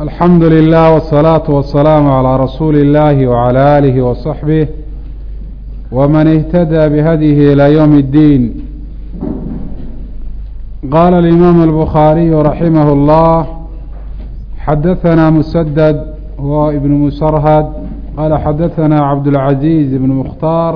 alxamdu lilah wالsalaaةu wasalaamu calىa rasuuli اllahi wعalى alihi waصaxbih wman اhtadى bihadyihi ilى ywm اddiin qala اlimaamu الbukhaariyu raximah اllah xadaثana musadad wa ibn musarhad qala xadaثana cabdاlcaزiiz ibn mukhtaar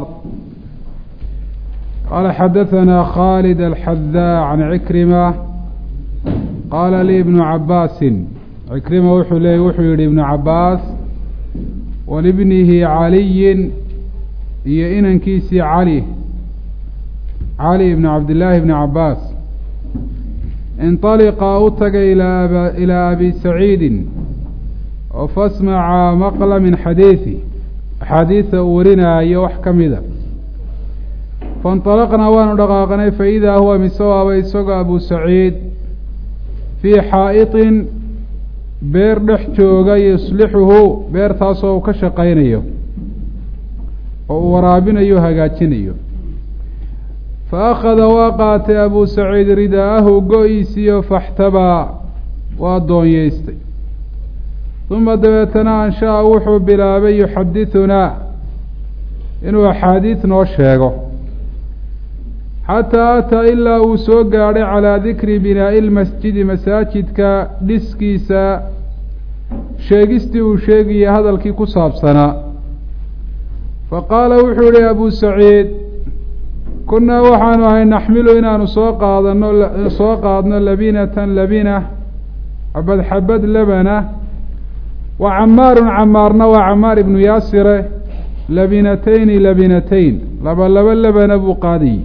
qala xadaثana khalid alxadaa can cikrima qaala lii ibnu cabaasin cikrima wuxuu leeyay wuxuu yihi ibnu cabaas walibnihi caliyin iyo inankiisii cali cali ibnu cabdillaahi ibni cabaas inطaliqa u tagay ilaa abi saciidin oo fasmaca maqla min xadiidi axaadiida uu warinaayo wax ka mida faاnطalaqnaa waanu dhaqaaqnay faidaa huwa misawaaba isagoo abu saciid fii xaa'iطin beer dhex jooga yuslixuhu beertaasoo uu ka shaqaynayo oo uu waraabinayo hagaajinayo fa akhada waa qaatay abuu saciid ridaa'ahu go-iisiiyo faxtabaa waa doonyeystay uma dabeetana ansha'a wuxuu bilaabay yuxadithunaa inuu axaadiid noo sheego xataa ataa ilaa uu soo gaadhay calaa dikri binaa'i lmasjidi masaajidka dhiskiisa sheegistii uu sheegayay hadalkii ku saabsanaa fa qaala wuxuu yihi abuu saciid kunnaa waxaanu ahay naxmilu inaanu soo qaadano soo qaadno labinatan labina xabad xabad labana wa camaarun camaarna waa camaar ibnu yaasire labinatayni labinatayn laba laba labana buu qaadayey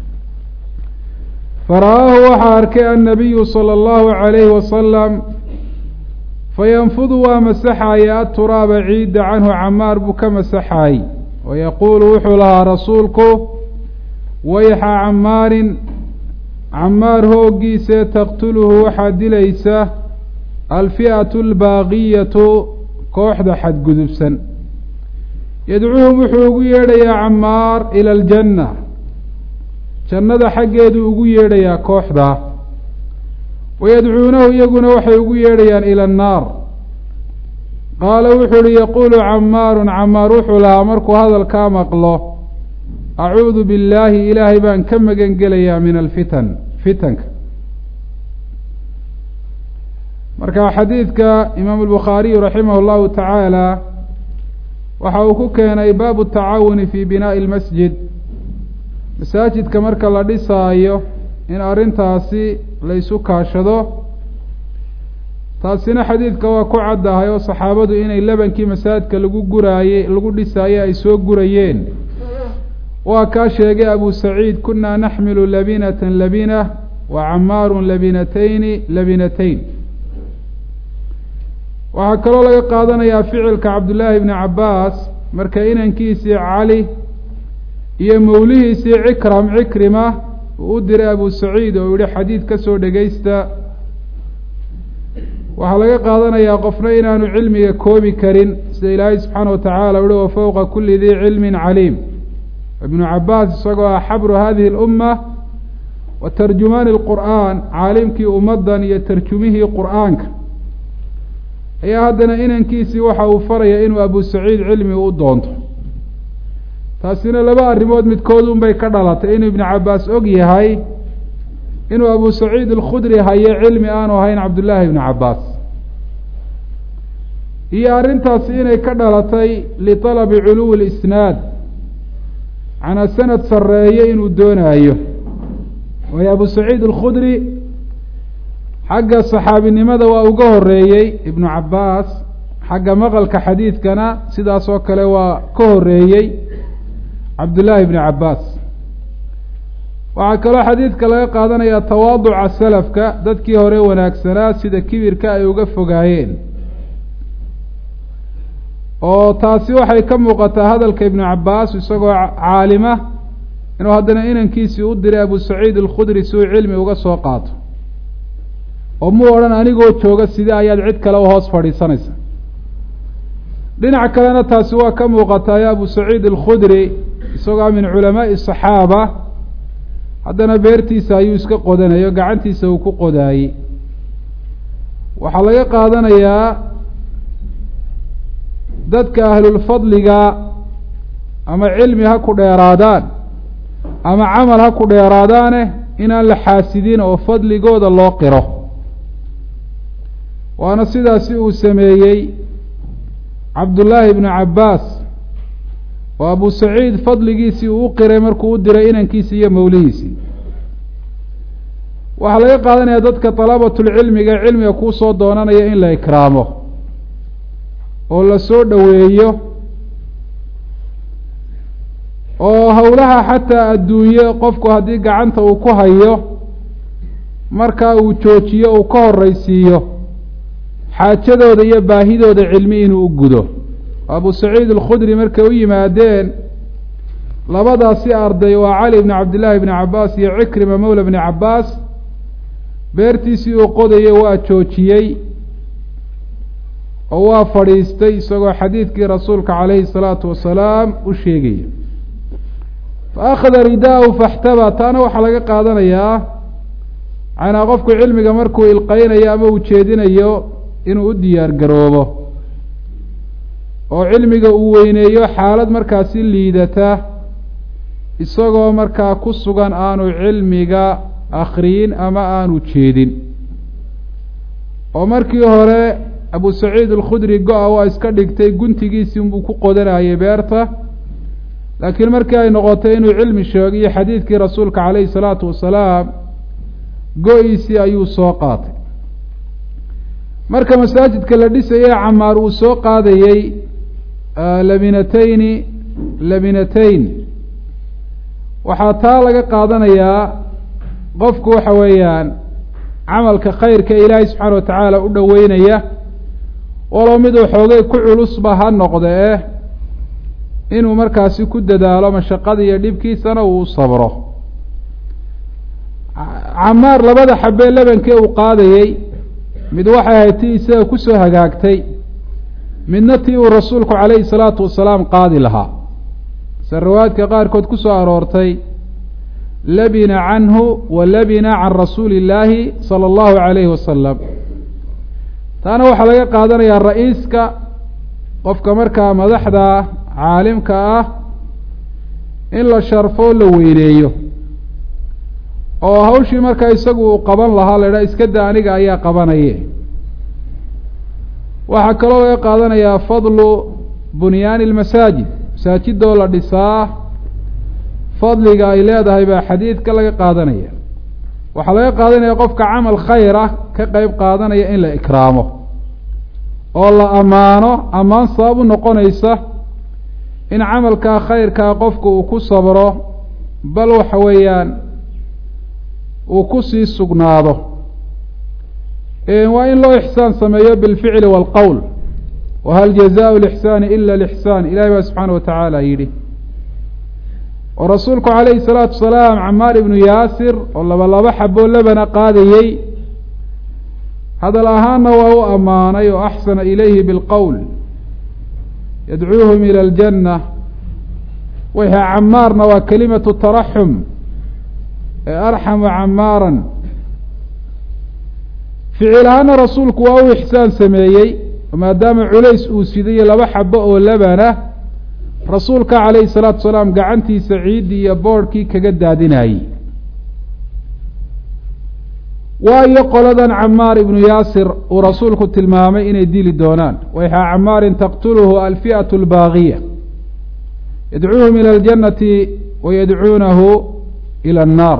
fara'aahu waxaa arkay annabiyu sala allahu calayhi wasalam fayanfudu waa masaxaaya aturaaba ciidda canhu camaar buu ka masaxaayey wayaquulu wuxuu lahaa rasuulku wayxa camaarin camaar hooggiisee taqtuluhu waxaa dilaysa alfi'atu albaaqiyatu kooxda xadgudubsan yadcuuhum wuxuu ugu yeedhayaa camaar ila aljanna jannada xaggeedu ugu yeedhayaa kooxdaa wayadcuunahu iyaguna waxay ugu yeedhayaan ila annaar qaala wuxuu uhi yaquulu camaarun camaar wuxuu lahaa markuu hadalkaa maqlo acuudu billaahi ilaahay baan ka magan gelayaa min alfitan fitanka marka xadiidka imaamu albukhaariyu raximah llahu tacaala waxa uu ku keenay baabu tacaawuni fi binaa'i lmasjid masaajidka marka la dhisaayo in arrintaasi la isu kaashado taasina xadiidka waa ku caddahay oo saxaabadu inay labankii masaajidka lagu guraayey lagu dhisaaye ay soo gurayeen waa kaa sheegay abu saciid kunaa naxmilu labinatan labina wa camaarun labinatayni labinatayn waxaa kaloo laga qaadanayaa ficilka cabdullaahi bni cabbaas marka inankiisii cali iyo mawlihiisii cikram cikrima uu u diray abu saciid oo yihi xadiid ka soo dhegaysta waxaa laga qaadanayaa qofna inaanu cilmiga koobi karin sida ilaahay subxaana wa tacaala uhi wa fowqa kuli dii cilmin caliim ibnu cabaas isagoo ah xabru hadihi اlumma wa tarjumaani اlqur'aan caalimkii ummaddan iyo tarjumihii qur'aanka ayaa haddana inankiisii waxa uu faraya inuu abu saciid cilmi u doonto taasina laba arrimood midkood un bay ka dhalatay inuu ibnu cabaas og yahay inuu abu saciid alkhudri hayo cilmi aanu ahayn cabdullaahi ibnu cabaas iyo arrintaasi inay ka dhalatay liطalabi culuwi اlisnaad macnaa sanad sarreeye inuu doonaayo waayo abu saciid alkhudri xagga saxaabinimada waa uga horeeyey ibnu cabaas xagga maqalka xadiidkana sidaas oo kale waa ka horeeyey cabdullaahi bni cabaas waxaa kaloo xadiidka laga qaadanayaa tawaaduca salafka dadkii hore wanaagsanaa sida kibirka ay uga fogaayeen oo taasi waxay ka muuqataa hadalka ibnu cabaas isagoo caalima inuu haddana inankiisii u diray abu saciid alkhudri si uu cilmi uga soo qaato oo muu odhan anigoo jooga sidee ayaad cid kale u hoos fadhiisanaysa dhinac kalena taasi waa ka muuqataa abu saciid alkhudri isagoo min culamaa'i asaxaaba haddana beertiisa ayuu iska qodanayo gacantiisa uu ku qodaayey waxaa laga qaadanayaa dadka ahlulfadliga ama cilmi ha ku dheeraadaan ama camal ha ku dheeraadaane inaan la xaasidin oo fadligooda loo qiro waana sidaasi uu sameeyey cabdullaahi ibnu cabbaas oo abu saciid fadligiisii uu u qiray markuu u diray inankiisi iyo mawlihiisii waxaa laga qaadanaya dadka dalabatulcilmiga cilmiga kuu soo doonanaya in la ikraamo oo la soo dhoweeyo oo howlaha xataa adduunye qofku haddii gacanta uu ku hayo markaa uu joojiyo uu ka horreysiiyo xaajadooda iyo baahidooda cilmi inuu u gudo abu saciid alkhudri markay u yimaadeen labadaasi arday waa cali bni cabdillaahi bni cabbaas iyo cikrima mawla bni cabbaas beertiisii uu qodayay waa joojiyey oo waa fadhiistay isagoo xadiidkii rasuulka calayhi salaatu wasalaam u sheegaya fa akhada ridaahu faxtaba taana waxaa laga qaadanayaa macnaa qofku cilmiga markuu ilqeynayo ama uu jeedinayo inuu u diyaar garoobo oo cilmiga uu weyneeyo xaalad markaasi liidata isagoo markaa ku sugan aanu cilmiga akhriyin ama aanu jeedin oo markii hore abu saciid alkhudri go-a waa iska dhigtay guntigiisii unbuu ku qodanayay beerta laakiin markii ay noqotay inuu cilmi sheegiyo xadiidkii rasuulka calayhi salaatu wasalaam go-iisii ayuu soo qaatay marka masaajidka la dhisayay camaar uu soo qaadayey labinatayni labinatayn waxaa taa laga qaadanayaa qofku waxa weeyaan camalka khayrka ilaahay subxaana watacaala u dhoweynaya walow miduu xoogay ku culusba ha noqde eh inuu markaasi ku dadaalo mashaqada iyo dhibkiisana uu sabro camaar labada xabee lebankee uu qaadayey mid waxay ahayd tii isaga kusoo hagaagtay midna tii uu rasuulku calayhi salaatu wasalaam qaadi lahaa se riwaayadka qaarkood ku soo aroortay labina canhu wa labina can rasuuli illaahi sala allahu calayhi wasalam taana waxaa laga qaadanayaa ra-iiska qofka markaa madaxda caalimka ah in la sharfo la weyneeyo oo hawshii markaa isagu uu qaban lahaa la idhaha iska da aniga ayaa qabanaye waxaa kaloo laga qaadanayaa fadlu bunyaani ilmasaajid masaajidoo la dhisaa fadliga ay leedahay baa xadiidka laga qaadanaya waxaa laga qaadanaya qofka camal khayr ah ka qeyb qaadanaya in la ikraamo oo la ammaano ammaan sabab u noqonaysa in camalkaa khayrkaa qofku uu ku sabro bal waxa weeyaan uu kusii sugnaado waa in loo ixsaan sameeyo bilficli waalqowl wahal jazaau lixsaani ila lixsaan ilahi baa subxaana wa tacaala yidhi oo rasuulku calayhi salaatu wasalaam camaar ibnu yaasir oo laba laba xaboo labana qaadayey hadal ahaanna waa u ammaanay oo axsana ilayhi bilqowl yadcuuhum ila aljanna wayha camaarna waa kelimatu taraxum ee arxama camaaran ficil ahaana rasuulku waa u ixsaan sameeyey maadaama culays uu sidayo laba xabo oo labana rasuulka calayhi salaatu wasalaam gacantiisa ciiddii iyo boodhkii kaga daadinayey waayo qoladan camaar ibnu yaasir uu rasuulku tilmaamay inay dili doonaan wayxa camaarin taqtuluhu alfi'atu albaagiya yadcuuhum ila aljannati wa yadcuunahu ila annaar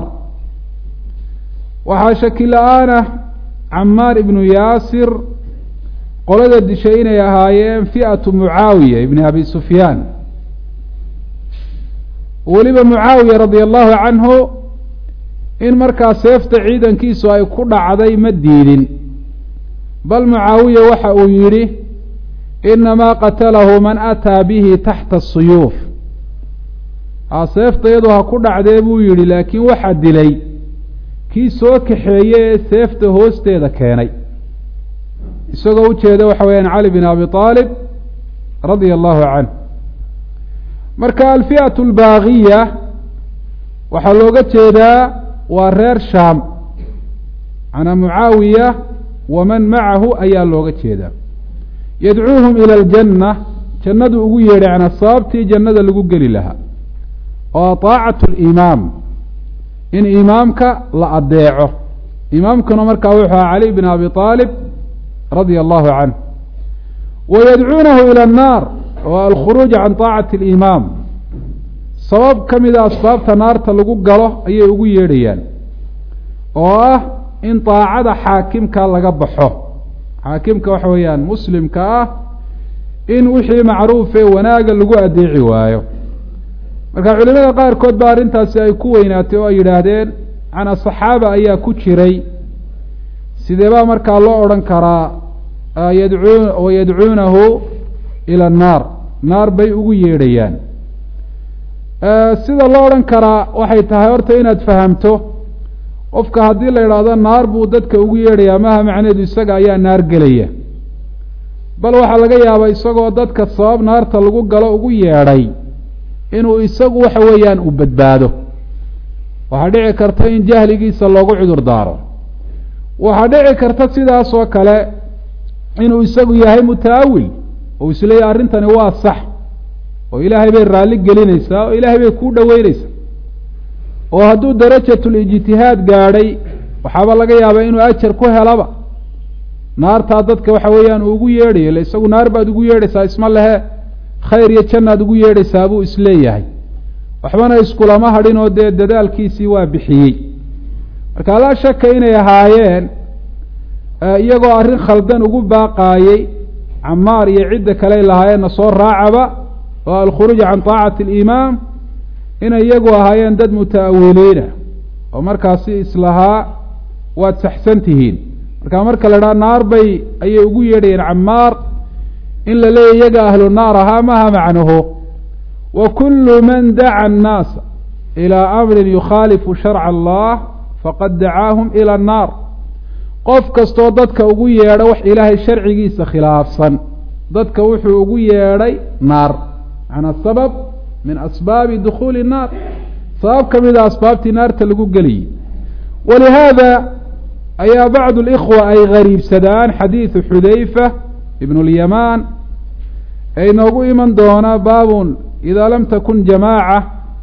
waxaa shaki la-aanah camaar ibnu yaasir qolada dishay inay ahaayeen fi'atu mucaawiya ibni abi sufyaan weliba mucaawiya radia allahu canhu in markaa seefta ciidankiisu ay ku dhacday ma diidin bal mucaawiya waxa uu yidhi inamaa qatalahu man ataa bihi taxta asuyuuf a seefta iyadu ha ku dhacdee buu yidhi laakiin waxaa dilay kii soo kaxeeye ee seefta hoosteeda keenay isagoo ujeeda waxa weeyaan cali bin abi aalib radia allahu canh marka alfi'atu albaagiya waxaa looga jeedaa waa reer shaam macnaa mucaawiya waman macahu ayaa looga jeedaa yadcuuhum ila aljanna jannadu ugu yeedhay yanaa sababtii jannada lagu geli lahaa oo taacatu limaam in imaamka la adeeco imaamkuna markaa wuxuu aha cali bn abi aalib radia allahu canh wayadcuunahu ila annaar oo alkhuruuj can taacati alimaam sabab ka mida asbaabta naarta lagu galo ayay ugu yeedhayaan oo ah in daacada xaakimka laga baxo xaakimka waxa weeyaan muslimka ah in wixii macruuf ee wanaaga lagu adeeci waayo marka culimada qaarkood ba arrintaasi ay ku weynaatay oo ay yidhaahdeen macnaa saxaaba ayaa ku jiray sidee baa markaa loo odhan karaa yadcuu wayadcuunahu ila annaar naar bay ugu yeedhayaan sida loo odhan karaa waxay tahay horta inaad fahamto qofka haddii la idhaahdo naar buu dadka ugu yeedhayaa maha macneedu isaga ayaa naar gelaya bal waxaa laga yaabaa isagoo dadka sabab naarta lagu galo ugu yeedhay inuu isagu waxa weeyaan uu badbaado waxaa dhici karta in jahligiisa loogu cudur daaro waxaa dhici karta sidaas oo kale inuu isagu yahay mutaawil oo isleeyahy arrintani waa sax oo ilaahay bay raalli gelinaysaa oo ilaahay bay kuu dhoweynaysaa oo hadduu darajatul-ijtihaad gaadhay waxaaba laga yaabaa inuu ajar ku helaba naartaa dadka waxa weeyaan uu ugu yeedhayo ille isagu naar baad ugu yeedhaysaa isma lehe khayr iyo jannaad ugu yeedhaysaa buu isleeyahay waxbana iskulama hadhin oo dee dadaalkiisii waa bixiyey marka laa shaka inay ahaayeen iyagoo arrin khaldan ugu baaqaayey camaar iyo cidda kaley lahaayeenna soo raacaba oo alkhuruuj can taacati alimaam inay iyagu ahaayeen dad muta'awiliina oo markaasi islahaa waad saxsan tihiin marka marka la idhaha naar bay ayay ugu yeedhayeen camaar in la leeyahy iyaga ahlu naar ahaa maha macnuhu wa kullu man daca annaasa ilaa amrin yukhaalifu sharca allah faqad dacaahum ila annaar qof kastoo dadka ugu yeedho wax ilaahay sharcigiisa khilaafsan dadka wuxuu ugu yeedhay naar macnaa sabab min asbaabi dukhuuli الnaar sabab ka mida asbaabtii naarta lagu geliyey walihaada ayaa bacdu اlإkhwa ay gariibsadaan xadiidu xudayfa ibn اlyamaan ee inoogu iman doona baabun ida lam takun jamaaca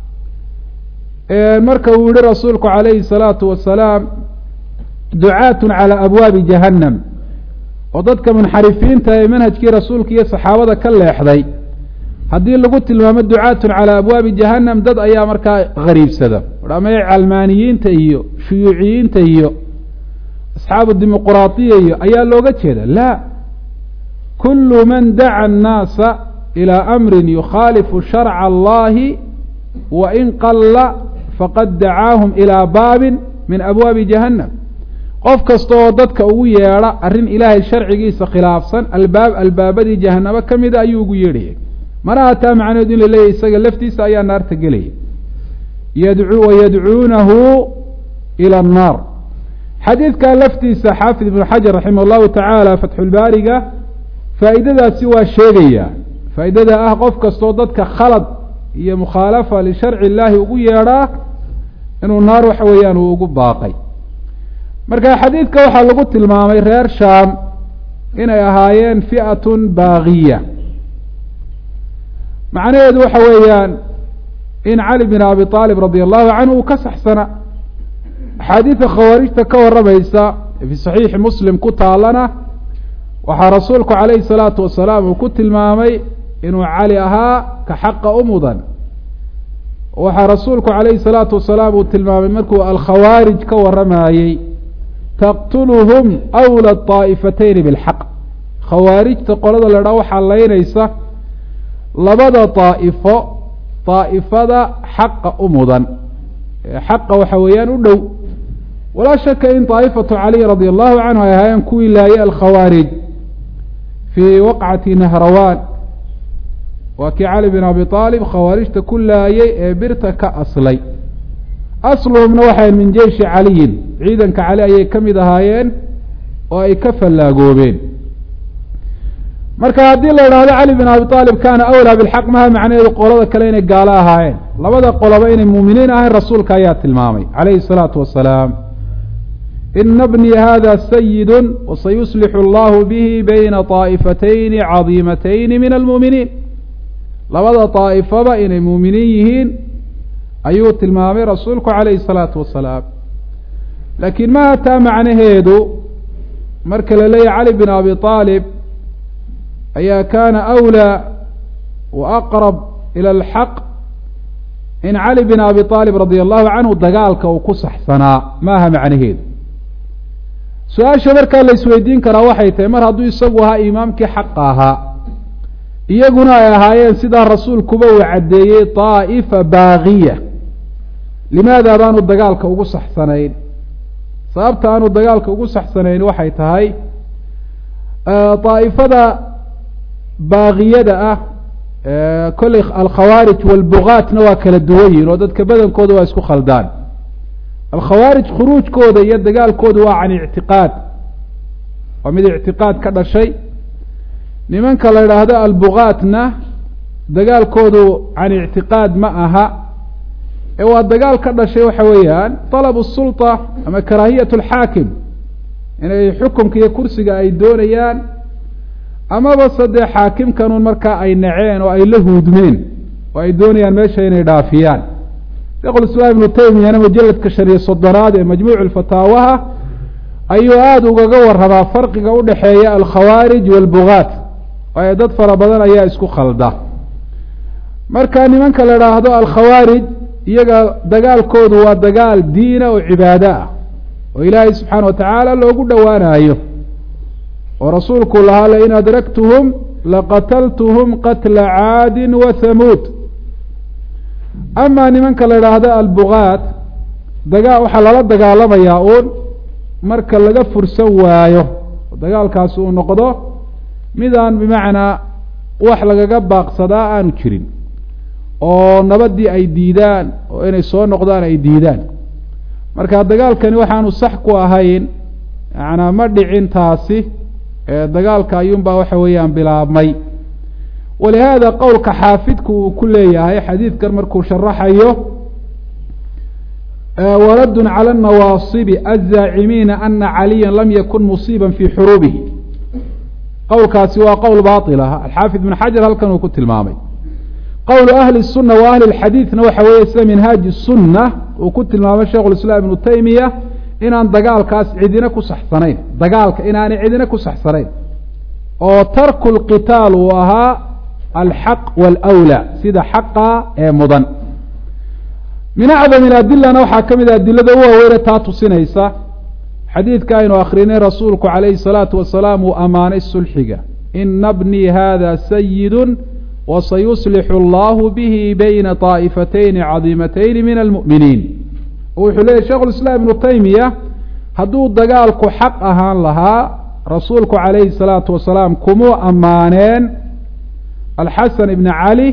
marka uu yihi rasuulku calayhi الsalaatu wasalaam ducaat calى abwaabi jahannam oo dadka munxarifiinta ee manhajkii rasuulka iyo saxaabada ka leexday haddii lagu tilmaamo ducaatun calaa abwaabi jahannam dad ayaa markaa gariibsada ama calmaaniyiinta iyo shuyuuciyiinta iyo asxaabu dimuquraadiya iyo ayaa looga jeeda la kulu man daca annaasa ilaa amrin yukhaalifu sharca allahi wa in qalla faqad dacaahum ilaa baabin min abwaabi jahannam qof kasta oo dadka ugu yeedha arrin ilaahay sharcigiisa khilaafsan albaab albaabadii jahanamo ka mida ayuu ugu yeedhayay mana hataa macnaheedu in la leeyahy isaga laftiisa ayaa naarta gelaya yadcuu wayadcuunahu ila annaar xadiidkaa laftiisa xaafid ibnu xajar raximah allahu tacaala fatxulbaariga faa'iidadaasi waa sheegaya faa'iidada ah qof kastoo dadka khalad iyo mukhaalafa lisharci illaahi ugu yeedhaa inuu naar waxa weeyaan uu ugu baaqay marka xadiidka waxaa lagu tilmaamay reer shaam inay ahaayeen fi'atun baagiya macnaheedu waxa weeyaan in cali bin abi aalib radia allahu canhu uu ka saxsana axaadiida khawaarijta ka warramaysa fii saxiixi muslim ku taalana waxaa rasuulku calayhi salaatu wasalaam uu ku tilmaamay inuu cali ahaa ka xaqa u mudan waxaa rasuulku calayhi salaatu wasalaam uu tilmaamay markuu alkhawaarij ka warramayey taqtuluhum awla طaa'ifatayni bilxaq khawaarijta qolada la dhaa waxaa laynaysa labada daa'ifo daa'ifada xaqa u mudan xaqa waxa weeyaan u dhow walaa shaka in daa'ifatu caliy radia allahu canhu ay ahaayeen kuwii laayay alkhawaarij fii waqcati nahrawaan waa kii cali bin abi aalib khawaarijta ku laayay ee birta ka aslay asluhumna waxay min jeishi caliyin ciidanka cali ayay ka mid ahaayeen oo ay ka fallaagoobeen marka haddii la idhaahdo cali bin abi aalib kaana awlaa bilxaq maha macnaheedu qolada kale inay gaalo ahaayeen labada qoloba inay muuminiin ahayn rasuulka ayaa tilmaamay calayhi الsalaatu wasalaam ina bnii hada sayidu wasayuslixu allahu bihi bayna طaa'ifatayni cadiimatayni min almuuminiin labada daa'ifaba inay muuminiin yihiin ayuu tilmaamay rasuulku calayhi salaatu wasalaam laakiin ma hataa macnaheedu marka la leeyahy cali bin abi aalib ayaa kaana awlaa wa aqrab ila alxaq in cali bin abi aalib radia allahu canhu dagaalka uu ku saxsanaa maaha macnaheedu su-aasha markaa la isweydiin karaa waxay tahay mar hadduu isagu ahaa imaamkii xaqa ahaa iyaguna ay ahaayeen sidaa rasuulkuba uu caddeeyey daa'ifa baagiya limaada baanu dagaalka ugu saxsanayn sababta aanu dagaalka ugu saxsanayn waxay tahay daa'ifada baagiyada ah kolley alkhawaarij walbugaatna waa kala duwan yihin oo dadka badankooda waa isku khaldaan alkhawaarij khuruujkooda iyo dagaalkooda waa can ictiqaad waa mid ictiqaad ka dhashay nimanka la idhaahdo albugaatna dagaalkoodu can ictiqaad ma aha ee waa dagaal ka dhashay waxa weeyaan talabu sulطa ama karaahiyat alxaakim inay xukumka iyo kursiga ay doonayaan amaba sadee xaakimkanun markaa ay naceen oo ay la huudmeen oo ay doonayaan meesha inay dhaafiyaan sheekhu islaam ibnu taymiyana mujaladka shan iyo soddonaad ee majmuucu fataawaha ayuu aada ugaga warramaa farqiga udhexeeya alkhawaarij walbugaat waayo dad fara badan ayaa isku khalda marka nimanka la idhaahdo alkhawaarij iyaga dagaalkoodu waa dagaal diina oo cibaado ah oo ilaahay subxaana wa tacaala loogu dhowaanayo oo rasuulku lahaa lain adraktuhum laqataltuhum qatla caadin wa hamuud amaa nimanka la idhaahdo albugaat dagaa waxaa lala dagaalamayaa uun marka laga fursan waayo dagaalkaasi uu noqdo midaan bimacnaa wax lagaga baaqsadaa aanu jirin oo nabadii ay diidaan oo inay soo noqdaan ay diidaan marka dagaalkani waxaanu sax ku ahayn macnaa ma dhicin taasi dagaalka ayuunbaa waxa weeyaan bilaabmay walihaada qowlka xaafidku uu ku leeyahay xadiidkan markuu sharaxayo waradun cala nawaasibi azaacimiina ana caliya lam yakun musiiba fii xuruubihi qowlkaasi waa qowl baail ah alxaafid ibn xajar halkan uu ku tilmaamay qowlu ahli الsuna wa ahli اxadiidna waxa weeye sida minhaaji الsuna uu ku tilmaamay sheikh islaam ibnu taymiya inaan dagaalkaas cidina ku saxsanayn dagaalka inaanay cidina ku saxsanayn oo tarku lqitaal uu ahaa alxaq wاlأwlى sida xaqa ee mudan min acdam adilana waxaa ka mid a adilada u waaweyne taa tusinaysa xadiidka aynu akrinay rasuulku calayhi الsalaatu wasalaam uu ammaanay sulxiga ina bnii hada sayidu wasayuslixu allahu bihi bayna طaa'ifatayni cadiimatayni min almu'miniin wuxuu leeyahy sheikhu lislaam ibnu taymiya hadduu dagaalku xaq ahaan lahaa rasuulku calayhi الsalaatu wasalaam kumuu ammaaneen alxasan ibna cali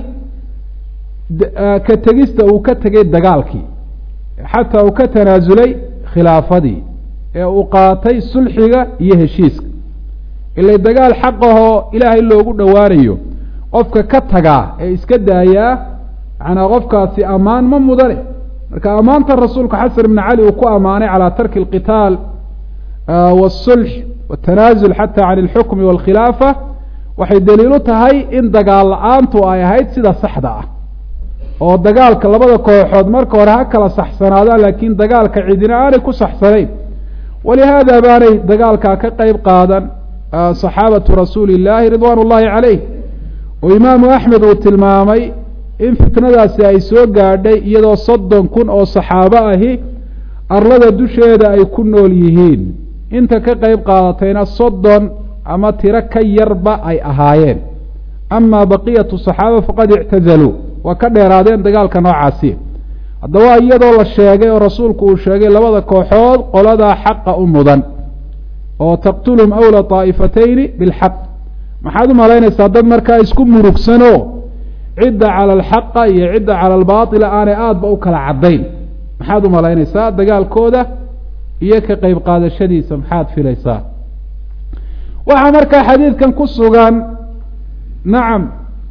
ka tegista uu ka tegay dagaalkii xataa uu ka tanaasulay khilaafadii ee uu qaatay sulxiga iyo heshiiska ilay dagaal xaqahoo ilaahay loogu dhowaanayo qofka ka tagaa ee iska daayaa macnaa qofkaasi ammaan ma mudane marka ammaanta rasuulka xasan ibna cali uu ku ammaanay calaa tarki alqitaal waasulx watanaasul xata can alxukmi waalkhilaafa waxay daliilu tahay in dagaal la-aantu ay ahayd sida saxda ah oo dagaalka labada kooxood marka hore ha kala saxsanaadaan laakiin dagaalka cidina aanay ku saxsanayn walihaada baanay dagaalkaa ka qeyb qaadan saxaabatu rasuuli illaahi ridwaan ullaahi caleyh oo imaamu axmed uu tilmaamay in fitnadaasi ay soo gaadhay iyadoo soddon kun oo saxaabo ahi arlada dusheeda ay ku nool yihiin inta ka qeyb qaadatayna soddon ama tiro ka yarba ay ahaayeen amaa baqiyatu saxaaba faqad ictazaluu waa ka dheeraadeen dagaalka noocaasi haddaba iyadoo la sheegay oo rasuulku uu sheegay labada kooxood qoladaa xaqa u mudan oo taqtuluhum awla طaa'ifatayni bilxaq maxaad u malaynaysaa dad markaa isku murugsano cidda cala alxaqa iyo cidda cala albaatila aanay aadba u kala caddayn maxaad u malaynaysaa dagaalkooda iyo ka qeyb qaadashadiisa maxaad filaysaa waxaa markaa xadiidkan ku sugan nacam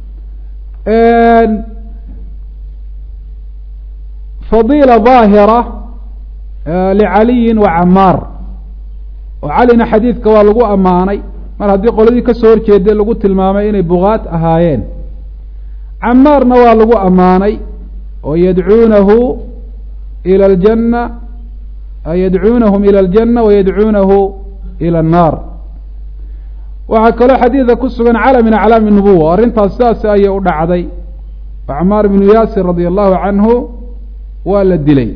fadiila daahira licaliyin wa camaar oo calina xadiidka waa lagu ammaanay mar haddii qoladii ka soo horjeeday lagu tilmaamay inay bugaat ahaayeen camaarna waa lagu ammaanay oo yadcuunahu ila aljanna yadcuunahum ila aljanna wayadcuunahu ila annaar waxaa kaloo xadiida ku sugan cala min aclaami nubuwa arrintaas sidaas ayay u dhacday oo camaar binu yaasir radia allahu canhu waa la dilay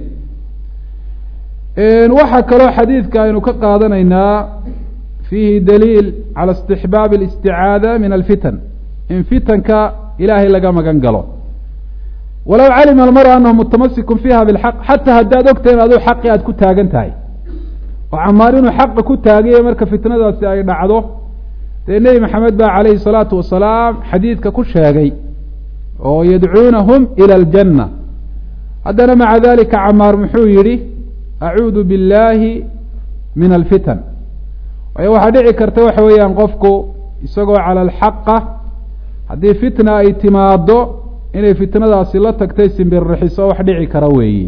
waxaa kaloo xadiidka aynu ka qaadanaynaa fiihi daliil cala istixbaabi alisticaada min alfitan in fitanka ilaahay laga magan galo walow calima almaru anahu mutamasikun fiiha bilxaq xataa haddaad ogtahay in aduu xaqi aada ku taagan tahay oo camaar inuu xaqa ku taagaye marka fitnadaasi ay dhacdo dee nebi maxamed baa calayhi salaatu wasalaam xadiidka ku sheegay oo yadcuunahum ila aljanna haddana maca dalika camaar muxuu yidhi acuudu biاllaahi min alfitan waayo waxaa dhici karta waxa weeyaan qofku isagoo cala alxaqa haddii fitna ay timaado inay fitnadaasi la tagtay simbirrixiso wax dhici kara weeyi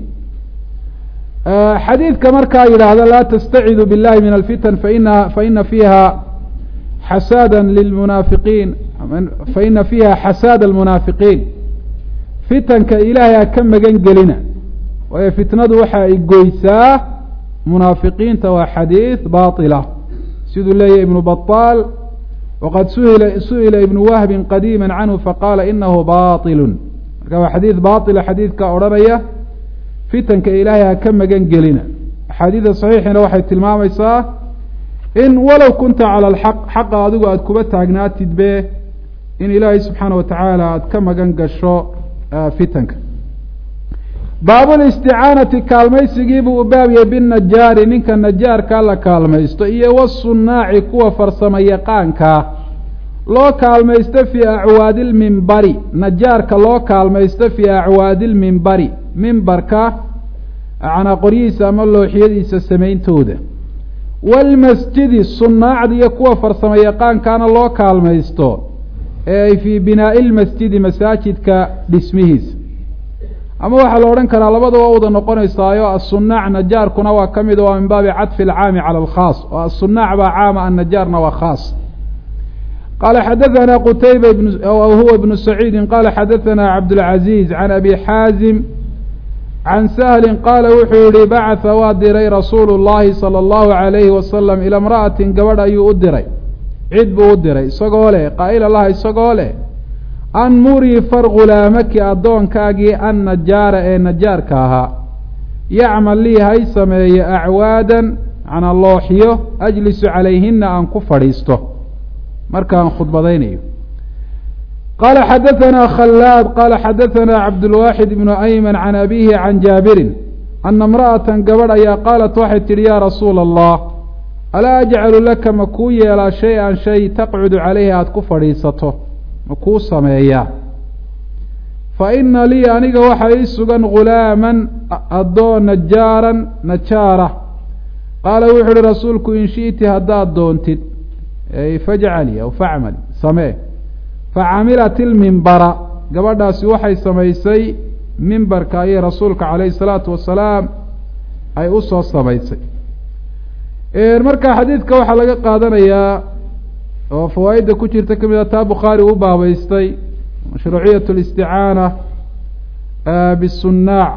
xadiidka markaa yidhaahda laa tastacidu biاllahi min alfitan faina faina fiiha xasaada lilmunaafiqiin faina fiiha xasaada almunaafiqiin fitanka ilaahay ha ka magan gelina waayo fitnadu waxa ay goysaa munaafiqiinta waa xadiid baطila siduu leeyahy ibnu baطaal waqad suhila su'ila ibnu wahbin qadiima canhu faqaala inahu baطilu marka waa xadiid baطila xadiidka odhanaya fitanka ilaahay ha ka magan gelina axaadiida saxiixina waxay tilmaamaysaa in walow kunta cala alxaq xaqa adigu aada kuba taagnaatidbe in ilaahay subxaana watacaala aada ka magan gasho fitanka baabulisticaanati kaalmaysigiibuu u baabiyey binnajaari ninka najaarkaa la kaalmaysto iyo wasunaaci kuwa farsamo yaqaankaa loo kaalmaysto fii acwaadi lmimbari najaarka loo kaalmaysto fii acwaadi lmimbari mimbarka acnaa qoryihiisa ama looxiyadiisa samayntooda waalmasjidi sunaacda iyo kuwa farsamo yaqaankaana loo kaalmaysto ee ay fii binaa'i lmasjidi masaajidka dhismihiisa ama waxaa la odhan karaa labadaba wada noqonaysaayo asunaac najaarkuna waa ka mid waa min baabi cadfi alcaami cala alkhaas oo asunaac baa caama annajaarna waa khaas qaala xadaثana qutayba huwa ibnu saciidi qala xadaثana cabdاlcaziiz can abi xaazim can sahli qaala wuxuu yihi bacatha waa diray rasuulu اllahi salى اllahu عalayhi wasalam ila imra'atin gabadh ayuu u diray cid buu u diray isagoo leh qaa'ila laha isagoo leh an murii far ghulaamaki addoonkaagii an najaara ee najaarka ahaa yacmal lii hay sameeye acwaadan macnaa looxiyo ajlisu calayhina aan ku fadhiisto markaan khudbadaynayo qaala xadaثana khalaad qaala xadaثana cabdulwaaxid ibnu ayman can abihi can jaabirin ana imra'atan gabadh ayaa qaalat waxay tidhi yaa rasuula allah alaa ajcalu laka ma kuu yeelaa shay-an shay taqcudu calayhi aada ku fadhiisato ma kuu sameeyaa fa ina lii aniga waxaa ii sugan ghulaaman addoon najaaran najaara qaala wuxu uhi rasuulku in shi'ti haddaad doontid fajcali aw facmali samee facamilat ilmimbara gabadhaasi waxay samaysay mimbarka ayay rasuulka calayhi salaatu wasalaam ay u soo samaysay marka xadiidka waxaa laga qaadanayaa oo fawaa'idda ku jirta ka mid a taa bukhaari u baabeystay mashruuciyat اlisticaana bisunaac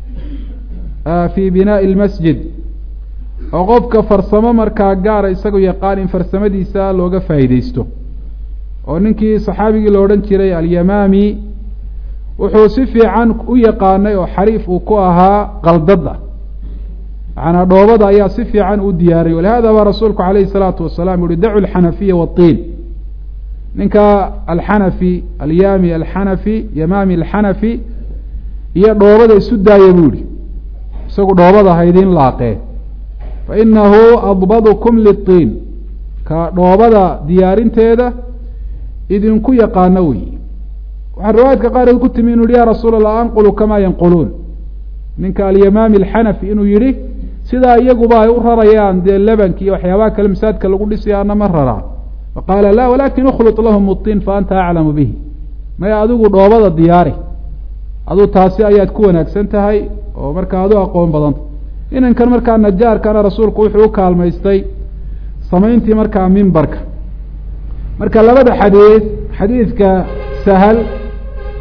fi binaa'i اlmasjid oo qofka farsamo markaa gaara isagu yaqaan in farsamadiisa looga faa'iideysto oo ninkii saxaabigii la odhan jiray alyamaami wuxuu si fiican u yaqaanay oo xariif uu ku ahaa qaldada macnaa dhoobada ayaa si fiican u diyaariyay walihada baa rasuulku calayhi salaatu wasalaam yuhi dacu alxanafiya watiin ninka alxanafi alyaami alxanafi yamaami alxanafi iyo dhoobada isu daaya buu yihi isagu dhoobada haydin laaqee fa inahu adbadukum litiin ka dhoobada diyaarinteeda idinku yaqaano wey waxaa riwaayadka qaarkeed ku timi inu yihi ya rasuul allah anqulu kamaa yanquluun ninka alyamaami alxanafi inuu yihi sidaa iyaguba ay u rarayaan dee lebanki iyo waxyaabaha kale masaajidka lagu dhisayaana ma raraan faqaala la walakin ukhlط lahum uطin fa anta aclamu bihi maya adigu dhoobada diyaari aduu taasi ayaad ku wanaagsan tahay oo markaa adu aqoon badanta inankan markaa najaarkana rasuulku wuxuu u kaalmaystay samayntii markaa mimbarka marka labada xadiid xadiidka sahal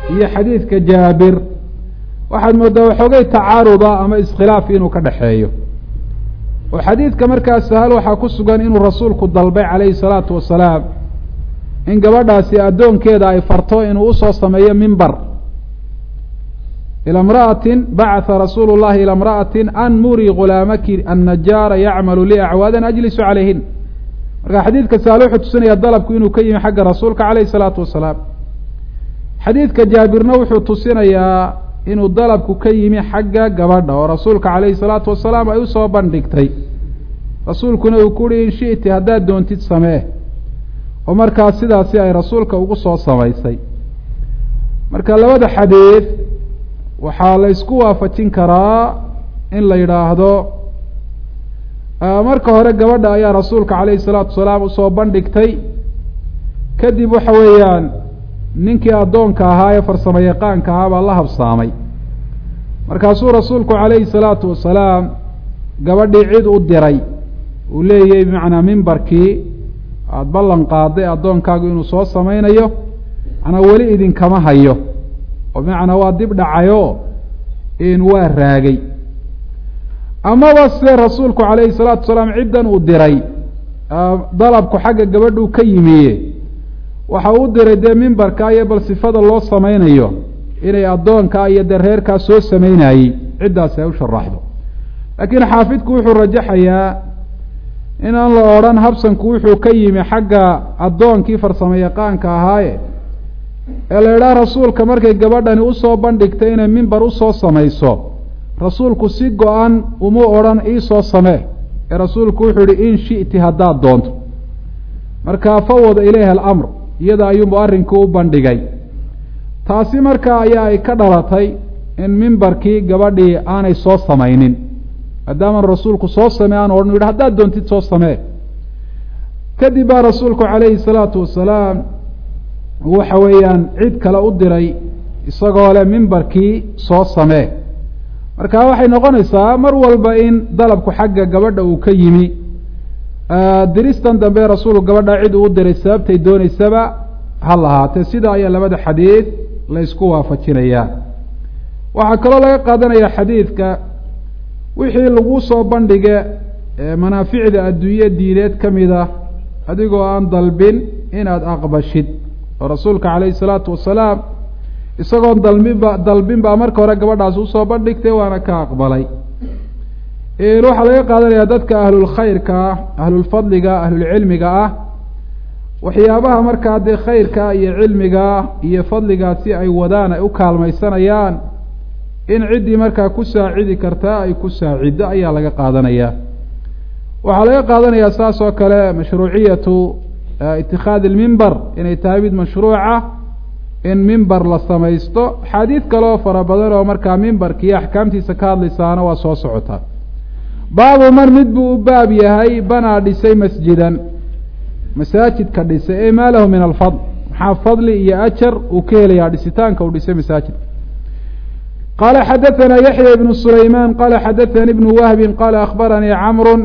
iyo xadiidka jaabir waxaad mooddaa waxoogay tacaaruda ama iskhilaaf inuu ka dhexeeyo oo xadiidka markaa sahal waxaa ku sugan inuu rasuulku dalbay calayhi salaatu wasalaam in gabadhaasi addoonkeeda ay farto inuu usoo sameeyo mimbar ilى امرأة bacثa rasuul الlahi ilى امرأaة an muri gulaamaki الnajaara yacmalu li acwaadan ajlisu calayhin marka xadiidka saal wuxuu tusinaya dalabku inuu ka yimi xagga rasuulka calayh الsalaatu wasalaam xadiidka jaabirna wuxuu tusinayaa inuu dalabku ka yimi xagga gabadha oo rasuulka calayhi الsalaatu wasalaam ay usoo bandhigtay rasuulkuna uu ku uhi in shiئti haddaad doontid samee oo markaas sidaasi ay rasuulka ugu soo samaysay marka labada xadiid waxaa la isku waafajin karaa in la yidhaahdo marka hore gabadha ayaa rasuulka calayhi salaatu wasalaam usoo bandhigtay kadib waxa weeyaan ninkii addoonka ahaa ee farsamo yaqaanka ahaa baa la habsaamay markaasuu rasuulku calayhi salaatu wasalaam gabadhii cid u diray uu leeyahy bimacnaa mimbarkii aada ballan qaaday addoonkaagu inuu soo samaynayo macnaa weli idinkama hayo oo bimacnaa waa dib dhacayo in waa raagay amaba se rasuulku calayhi salaatu wasalaam ciddan uu diray dalabku xagga gabadhuu ka yimiye waxa uu diray dee mimbarka iyo bal sifada loo samaynayo inay addoonkaa iyo dee reerkaa soo samaynayey ciddaasi ay u sharaxdo laakiin xaafidku wuxuu rajaxayaa inaan la odhan habsanku wuxuu ka yimi xagga addoonkii farsamo yaqaanka ahaaye ee la idhaha rasuulka markay gabadhani usoo bandhigtay inay mimbar usoo samayso rasuulku si go-an uma odhan iisoo samee ee rasuulku wuxuu yihi in shi'ti haddaad doonto markaa fawada ilayha alamr iyada ayuunbu arrinkii u bandhigay taasi markaa ayaa ay ka dhalatay in mimbarkii gabadhii aanay soo samaynin maadaaman rasuulku soo samee aan odhan yidhi haddaad doontid soo samee kadib baa rasuulku calayhi salaatu wasalaam waxa weeyaan cid kale u diray isagoo leh mimbarkii soo samee marka waxay noqonaysaa mar walba in dalabku xagga gabadha uu ka yimi diristan dambe rasuulku gabadha cid uu u diray sababtay dooneysaba ha lahaatee sida ayaa labada xadiid la ysku waafajinayaa waxaa kaloo laga qaadanaya xadiidka wixii lagu soo bandhige manaaficda adduunye diineed ka mid ah adigoo aan dalbin inaad aqbashid oo rasuulka calayhi salaatu wasalaam isagoon dalbinba dalbin baa marka hore gabadhaasi usoo bandhigtay waana ka aqbalay waxaa laga qaadanayaa dadka ahlulkhayrka ah ahlulfadliga ahlulcilmiga ah waxyaabaha markaa dee khayrka iyo cilmiga iyo fadligaasi ay wadaan ay u kaalmaysanayaan in ciddii markaa ku saacidi kartaa ay ku saaciddo ayaa laga qaadanayaa waxaa laga qaadanayaa saas oo kale mashruuciyatu itikhaadi ilmimber inay tahay mid mashruuca in mimber la samaysto xaadiid kaleo fara badan oo markaa mimbarka iyo axkaamtiisa ka hadlaysaana waa soo socotaa baabu man mid buu u baab yahay banaa dhisay masjidan masaajidka dhisay e maa lahu min alfadl maxaa fadli iyo ajar uu ka helayaa dhisitaanka uu dhisay masaajidka qala xadaثna yaحya ibn sulayman qala xadaثani ibn wahbi qala akhbaranii camru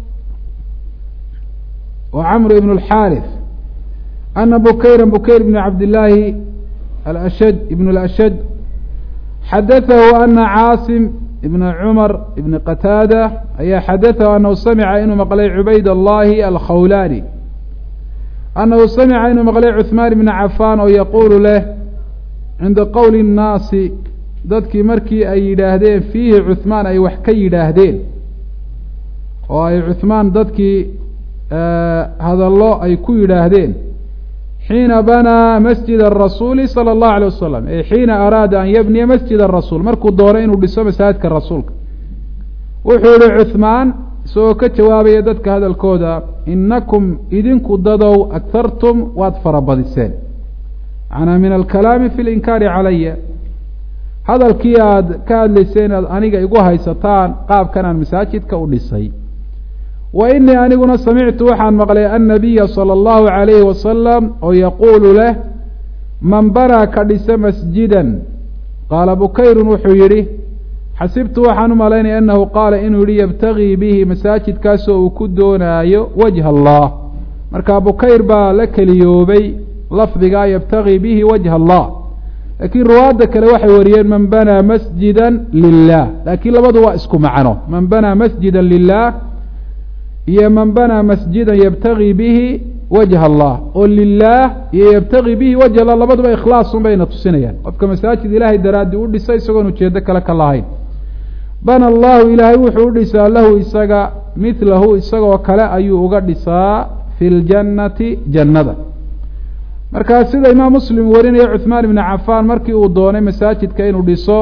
وcmr ibn الxاrث أna bukayra bukayr bn cabdالlaahi ashd ibn الأshج xadaثahu ana caasim ibn cmar ibn qataadة ayaa xadaثahu anahu samca inuu maqlay cubayd الlahi alkhawlani anahu samca inuu maqlay cuثmaan ibn cafan oo yaqulu leh cinda qowli الnaasi dadkii markii ay yidhaahdeen fiihi cuثmaan ay wax ka yidhaahdeen oo ay cuثmaan dadkii hadallo ay ku yidhaahdeen xiina banaa masjid الrasuuli salى الlahu alيه wasalam e xiina araada an yabniya masjid الrasuul markuu doono inuu dhiso masaajidka rasuulka wuxuu yihi cuثmaan isagoo ka jawaabaya dadka hadalkooda inakum idinku dadow aghartum waad farabadiseen macnaa min alkalaami fi linkaari calaya hadalkii aada ka hadlayseen inaad aniga igu haysataan qaabkan aan masaajidka u dhisay wa inii aniguna samictu waxaan maqlay annabiya sala allahu calayhi wasalam oo yaquulu leh man banaa ka dhisa masjidan qaala bukayrun wuxuu yidhi xasibtu waxaan u malaynaya annahu qaala inuu yihi yabtagii bihi masaajidkaasoo uu ku doonaayo wajha allah marka bukayr baa la keliyoobay lafdigaa yabtagii bihi wajha allah laakiin ruwaadda kale waxay wariyeen man banaa masjida lilah laakiin labadu waa isku macno man banaa masjida lilah iyo man banaa masjida yabtagii bihi wajha allah oo lilaah iyo yabtagii bihi wajh allah labaduba ikhlaasun bayna tusinayaan qofka masaajid ilaahay daraaddi u dhisay isagoon ujeedo kale ka lahayn bana allahu ilaahay wuxuu u dhisaa lahu isaga midlahu isagoo kale ayuu uga dhisaa fi ljannati jannada markaa sida imaam muslim warinaya cuhmaan ibni cafaan markii uu doonay masaajidka inuu dhiso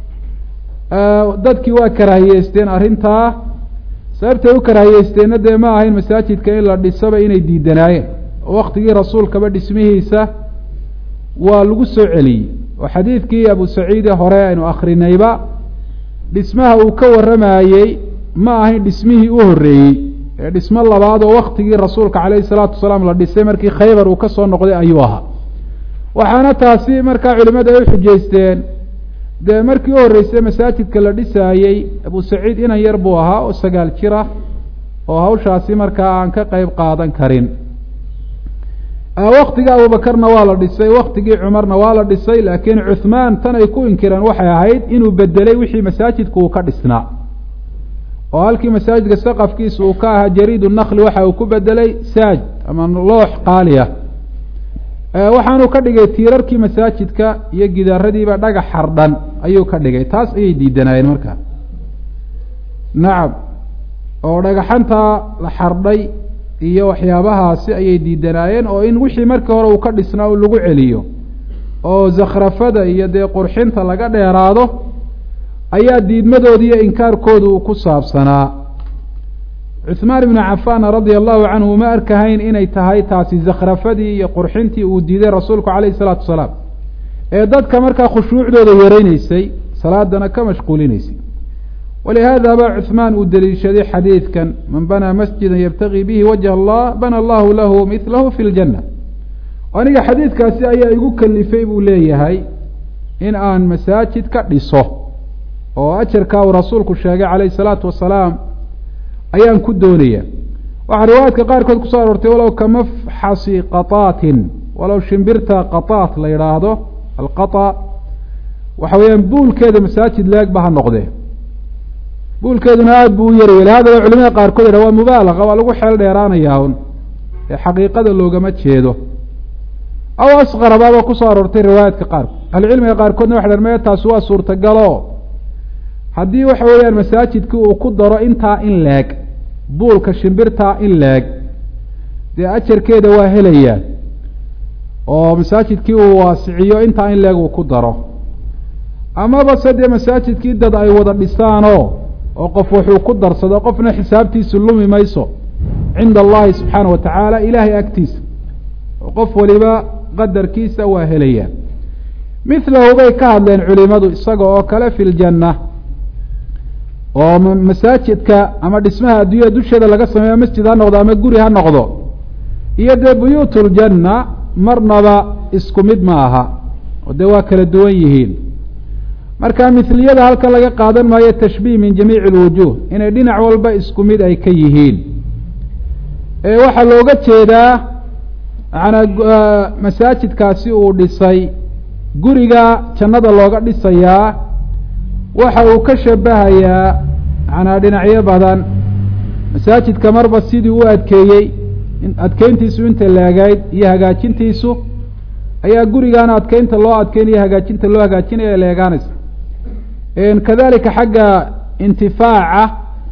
dadkii waa karaahiyeysteen arrintaa sababtay u karaahiyeysteenna dee ma ahayn masaajidka in la dhisaba inay diidanaayeen oo waktigii rasuulkaba dhismihiisa waa lagu soo celiyey oo xadiidkii abu saciide hore aynu akrinayba dhismaha uu ka warramayey ma ahayn dhismihii u horreeyey ee dhismo labaad oo waktigii rasuulka calayhi salaatu wasalaam la dhisay markii khaybar uu ka soo noqday ayuu ahaa waxaana taasi markaa culimadu ay u xujaysteen dee markii u horreysay masaajidka la dhisaayey abu saciid inan yar buu ahaa oo sagaal jir ah oo hawshaasi markaa aan ka qeyb qaadan karin waktigii abubakarna waa la dhisay waktigii cumarna waa la dhisay laakiin cuhmaan tan ay ku inkireen waxay ahayd inuu bedelay wixii masaajidku uu ka dhisnaa oo halkii masaajidka saqafkiisa uu ka ahaa jariid nakli waxa uu ku bedelay saaj ama loox qaaliya waxaanu ka dhigay tiirarkii masaajidka iyo gidaaradiiba dhagax xardhan ayuu ka dhigay taas ayay diidanaayeen markaa nacam oo dhagaxantaa la xardhay iyo waxyaabahaasi ayay diidanaayeen oo in wixii markii hore uu ka dhisnaa u lagu celiyo oo zakhrafada iyo dee qurxinta laga dheeraado ayaa diidmadooda iyo inkaarkooda uu ku saabsanaa cuhmaan ibnu cafaan radia allahu canhu ma arkahayn inay tahay taasi zakhrafadii iyo qurxintii uu diiday rasuulku calayhi salaatu wasalaam ee dadka markaa khushuucdooda yareyneysay salaadana ka mashquulinaysay walihaada ba cuhmaan uu deliishaday xadiidkan man banaa masjida yabtagii bihi wajha allah bana allahu lahu midlahu fi ljanna aniga xadiidkaasi ayaa igu kalifay buu leeyahay in aan masaajid ka dhiso oo ajarkaa uu rasuulku sheegay calayhi salaatu wasalaam ayaan ku doonaya waxaa riwaayaadka qaarkood kusoo aroortay walow kamafxasi qataatin walow shimbirta qataat la yidhaahdo alqata waxa weeyaan buulkeeda masaajid leeg ba ha noqdee buulkeeduna aada buu u yari weli hadaba culimada qaarkood yidhah waa mubaalaqa waa lagu xeel dheeraanayaa un ee xaqiiqada loogama jeedo aw asqarabaaba kusoo aroortay riwaayaadka qaarkood ahlucilmiga qaarkoodna waxa dhan me taasi waa suurtagalo haddii waxa weeyaan masaajidkii uu ku daro intaa in leeg buulka shimbirtaa in leeg dee ajarkeeda waa helayaa oo masaajidkii uu waasiciyo intaa in leeg uu ku daro amaba se dee masaajidkii dad ay wada dhisaanoo oo qof wuxuu ku darsado qofna xisaabtiisu lumi mayso cinda allahi subxaana wa tacaala ilaahay agtiisa oo qof waliba qadarkiisa waa helayaa mithlahu bay ka hadleen culimadu isaga oo kale fi ljanna oo masaajidka ama dhismaha adduunyada dusheeda laga sameeyo masjid ha noqdo ama guri ha noqdo iyo dee buyuut ljanna marnaba isku mid ma aha oo dee waa kala duwan yihiin marka mithliyada halkan laga qaadan maayo tashbiih min jamiici alwujuh inay dhinac walba isku mid ay ka yihiin waxaa looga jeedaa maanaa masaajidkaasi uu dhisay guriga jannada looga dhisayaa waxa uu ka shabahayaa macnaa dhinacyo badan masaajidka marba sidii u adkeeyey adkeyntiisu inta laagayd iyo hagaajintiisu ayaa gurigaana adkeynta loo adkeynaya hagaajinta loo hagaajinaya leegaanaysa kadalika xagga intifaaca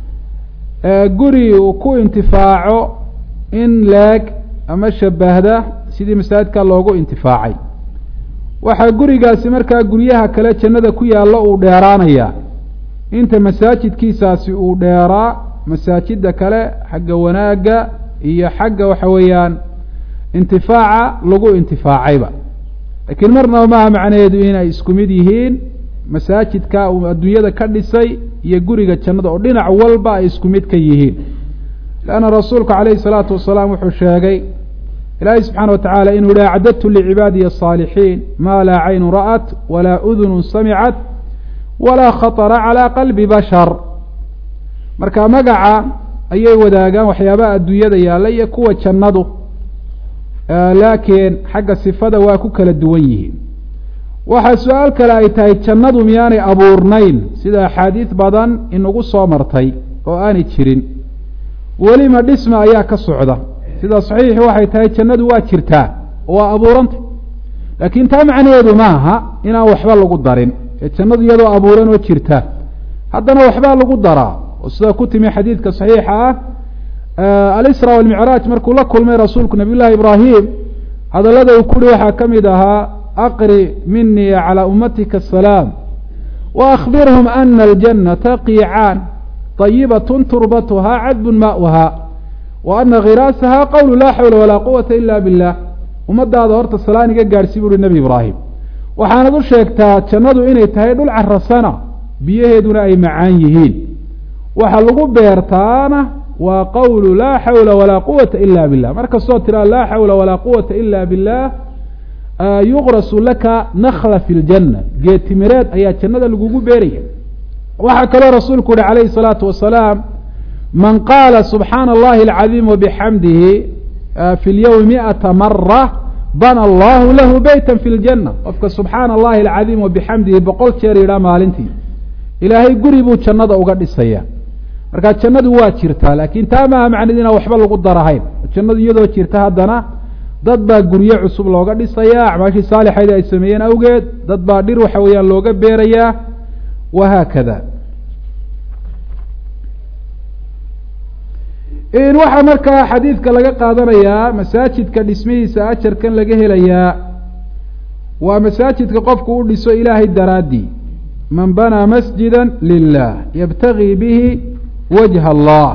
guri uu ku intifaaco in leeg ama shabahda sidii masaajidka loogu intifaacay waxaa gurigaasi markaa guryaha kale jannada ku yaallo uu dheeraanaya inta masaajidkiisaasi uu dheeraa masaajida kale xagga wanaagga iyo xagga waxa weeyaan intifaaca lagu intifaacayba laakiin marnaba maaha macnaheedu inay isku mid yihiin masaajidka uu adduunyada ka dhisay iyo guriga jannada oo dhinac walba ay isku mid ka yihiin leanna rasuulku calayhi salaatu wasalaam wuxuu sheegay ilaahay subxaana wa tacaala inuu yihi acdadtu licibaadiyi asaalixiin maa laa caynu ra'at walaa udunu samicat walaa khaطra calaa qalbi bashar marka magaca ayay wadaagaan waxyaabaha adduunyada yaalla iyo kuwa jannadu laakiin xagga sifada waa ku kala duwan yihiin waxaa su-aal kale ay tahay jannadu miyaanay abuurnayn sida axaadiid badan inagu soo martay oo aanay jirin welima dhisma ayaa ka socda sida saxiixi waxay tahay jannadu waa jirtaa oo waa abuuranta laakiin taa macnaheedu maaha inaan waxba lagu darin ee jannadu iyadoo abuuran oo jirta haddana waxbaa lagu daraa oo sida ku timi xadiidka saxiixa ah alisra walmicraaj markuu la kulmay rasuulku nabiy llahi ibraahim hadallada uu kuhi waxaa ka mid ahaa aqri minii calى ummatika asalaam waakbirhum ana aljannata qiicaan طayibaة turbatuhaa cadbun maؤuha wa ana khiraasaha qowlu laa xawla walaa quwata ila biاllah ummadaada horta salaan iga gaadhsi buuhi nebi ibraahim waxaanad u sheegtaa jannadu inay tahay dhul carasana biyaheeduna ay macaan yihiin waxa lagu beertaana waa qowlu laa xawla walaa quwata ila billah mar kastoo tiraa laa xawla walaa quwata ila billah yuqrasu laka nakla fi ljanna geetimireed ayaa jannada lagugu beeraya waxaa kaloo rasuulku uhi calayhi الsalaatu wasalaam man qaala subxaana allahi alcadiim wabixamdihi fi lyowmi miata mara bana allahu lahu beyta fi ljanna qofka subxaana allahi alcadiim wabixamdihi boqol jeer yidhaa maalintii ilaahay guri buu jannada uga dhisaya marka jannadu waa jirtaa laakiin taa maaha macned inaan waxba lagu darahayn jannadu iyadoo jirta haddana dad baa guryo cusub looga dhisayaa acmaashii saalixaydii ay sameeyeen awgeed dad baa dhir waxa weeyaan looga beerayaa wahaakada waxaa markaa xadiidka laga qaadanayaa masaajidka dhismihiisa ajarkan laga helayaa waa masaajidka qofku u dhiso ilaahay daraaddii man banaa masjida lilah yabtagii bihi wajha allah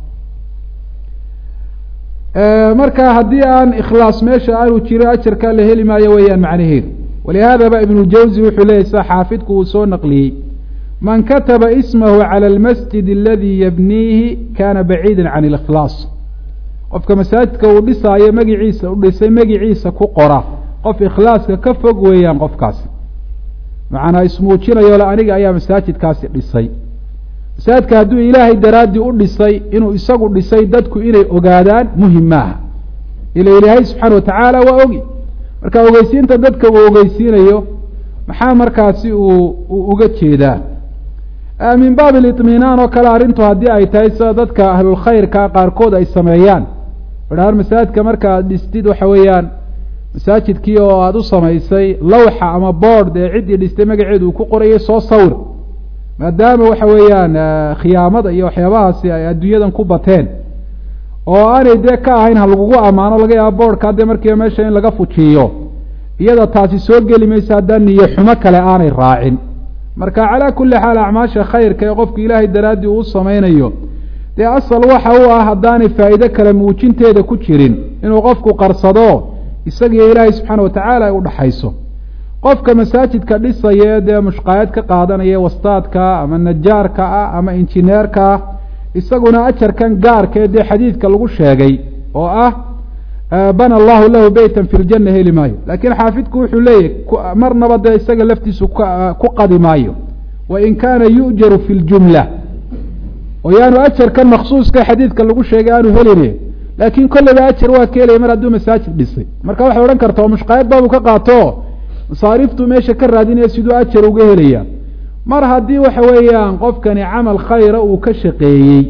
marka haddii aan ikhlaas meesha aanu jiro ajarkaa la heli maayo weeyaan macnaheedu walihaadaba ibnu jawzi wuxuu leeyay sida xaafidku uu soo naqliyey man kataba ismahu calى اlmasjid aladii yabniihi kana baciida can اlikhlaas qofka masaajidka uu dhisaayo magiciisa u dhisay magiciisa ku qora qof ikhlaaska ka fog weeyaan qofkaasi macanaa ismuujinayo le aniga ayaa masaajidkaasi dhisay masaajidka hadduu ilaahay daraaddii u dhisay inuu isagu dhisay dadku inay ogaadaan muhim maaha ila ilaahay subxaana watacaala waa ogi marka ogeysiinta dadka uu ogeysiinayo maxaa markaasi uu uu uga jeedaa min baab liطminaan oo kale arrintu haddii ay tahay sida dadka ahlulkhayrka qaarkood ay sameeyaan idhahaan masaajidka marka aad dhistid waxa weeyaan masaajidkii oo aada u samaysay lawxa ama boord ee ciddii dhistay magaceedu uu ku qorayay soo sawir maadaama waxa weeyaan khiyaamada iyo waxyaabahaasi ay adduunyadan ku bateen oo aanay dee ka ahayn ha lagugu ammaano laga yaaba boordka dee markiiba meesha in laga fujiyo iyada taasi soo geli maysa haddaan niyo xumo kale aanay raacin marka calaa kulli xaal acmaasha khayrka ee qofku ilaahay daraaddii uu samaynayo dee asal waxa u ah haddaanay faa'iide kale muujinteeda ku jirin inuu qofku qarsado isagiyo ilaahay subxaana watacaala ay u dhaxayso qofka masaajidka dhisaya dee mushqaayad ka qaadanaya wastaadka ama najaarka ah ama injineerka ah isaguna ajarkan gaarka ee dee xadiidka lagu sheegay oo ah bana allahu lahu beytan fi ljanna heli maayo laakiin xaafidku wuxuu leeyahy marnaba dee isaga laftiisu ku qadi maayo wain kaana yu'jaru fi ljumla oo yaanu ajarkan maksuuska xadiidka lagu sheegay aanu helin laakiin kolleyba ajar waa ka helaya mar hadduu masaajid dhisay marka waxay odhan karta mushqaayad baabu ka qaato masaariiftuu meesha ka raadinaya siduu ajar uga helaya mar haddii waxa weeyaan qofkani camal khayra uu ka shaqeeyey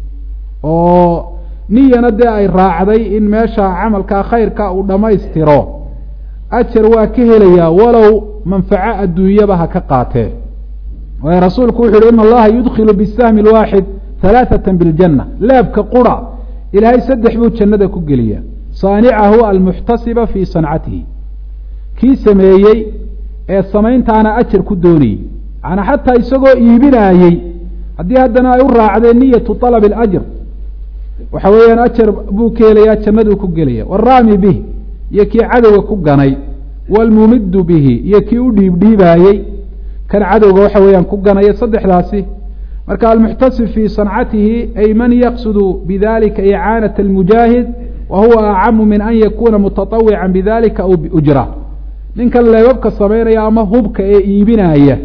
oo niyana dee ay raacday in meesha camalkaa khayrka uu dhammaystiro ajar waa ka helayaa walow manfaco adduunyaba ha ka qaatee waayo rasuulku wuxu uhi ina allaha yudkilu bisahmi alwaaxid halaaثata biاljanna leebka qura ilaahay saddex buu jannada ku geliyaa saanicahu almuxtasiba fii sancatihi kii sameeyey ee samayntaana ajar ku doonayey macanaa xataa isagoo iibinaayey haddii haddana ay u raacdeen niyatu طalab اlajr waxa weeyaan ajar buu ka helayaa jannaduu ku gelaya waraami bih iyo kii cadowga ku ganay wاlmumidu bihi iyo kii u dhiibdhiibaayey kan cadowga waxa weeyaan ku ganaya saddexdaasi marka almuxtasib fii sancatihi ay man yaqsudu bidalika icaanaة اlmujaahid wa huwa acamu min an yakuna mutaطawica bidalika aw biujra ninkan leebabka samaynaya ama hubka ee iibinaya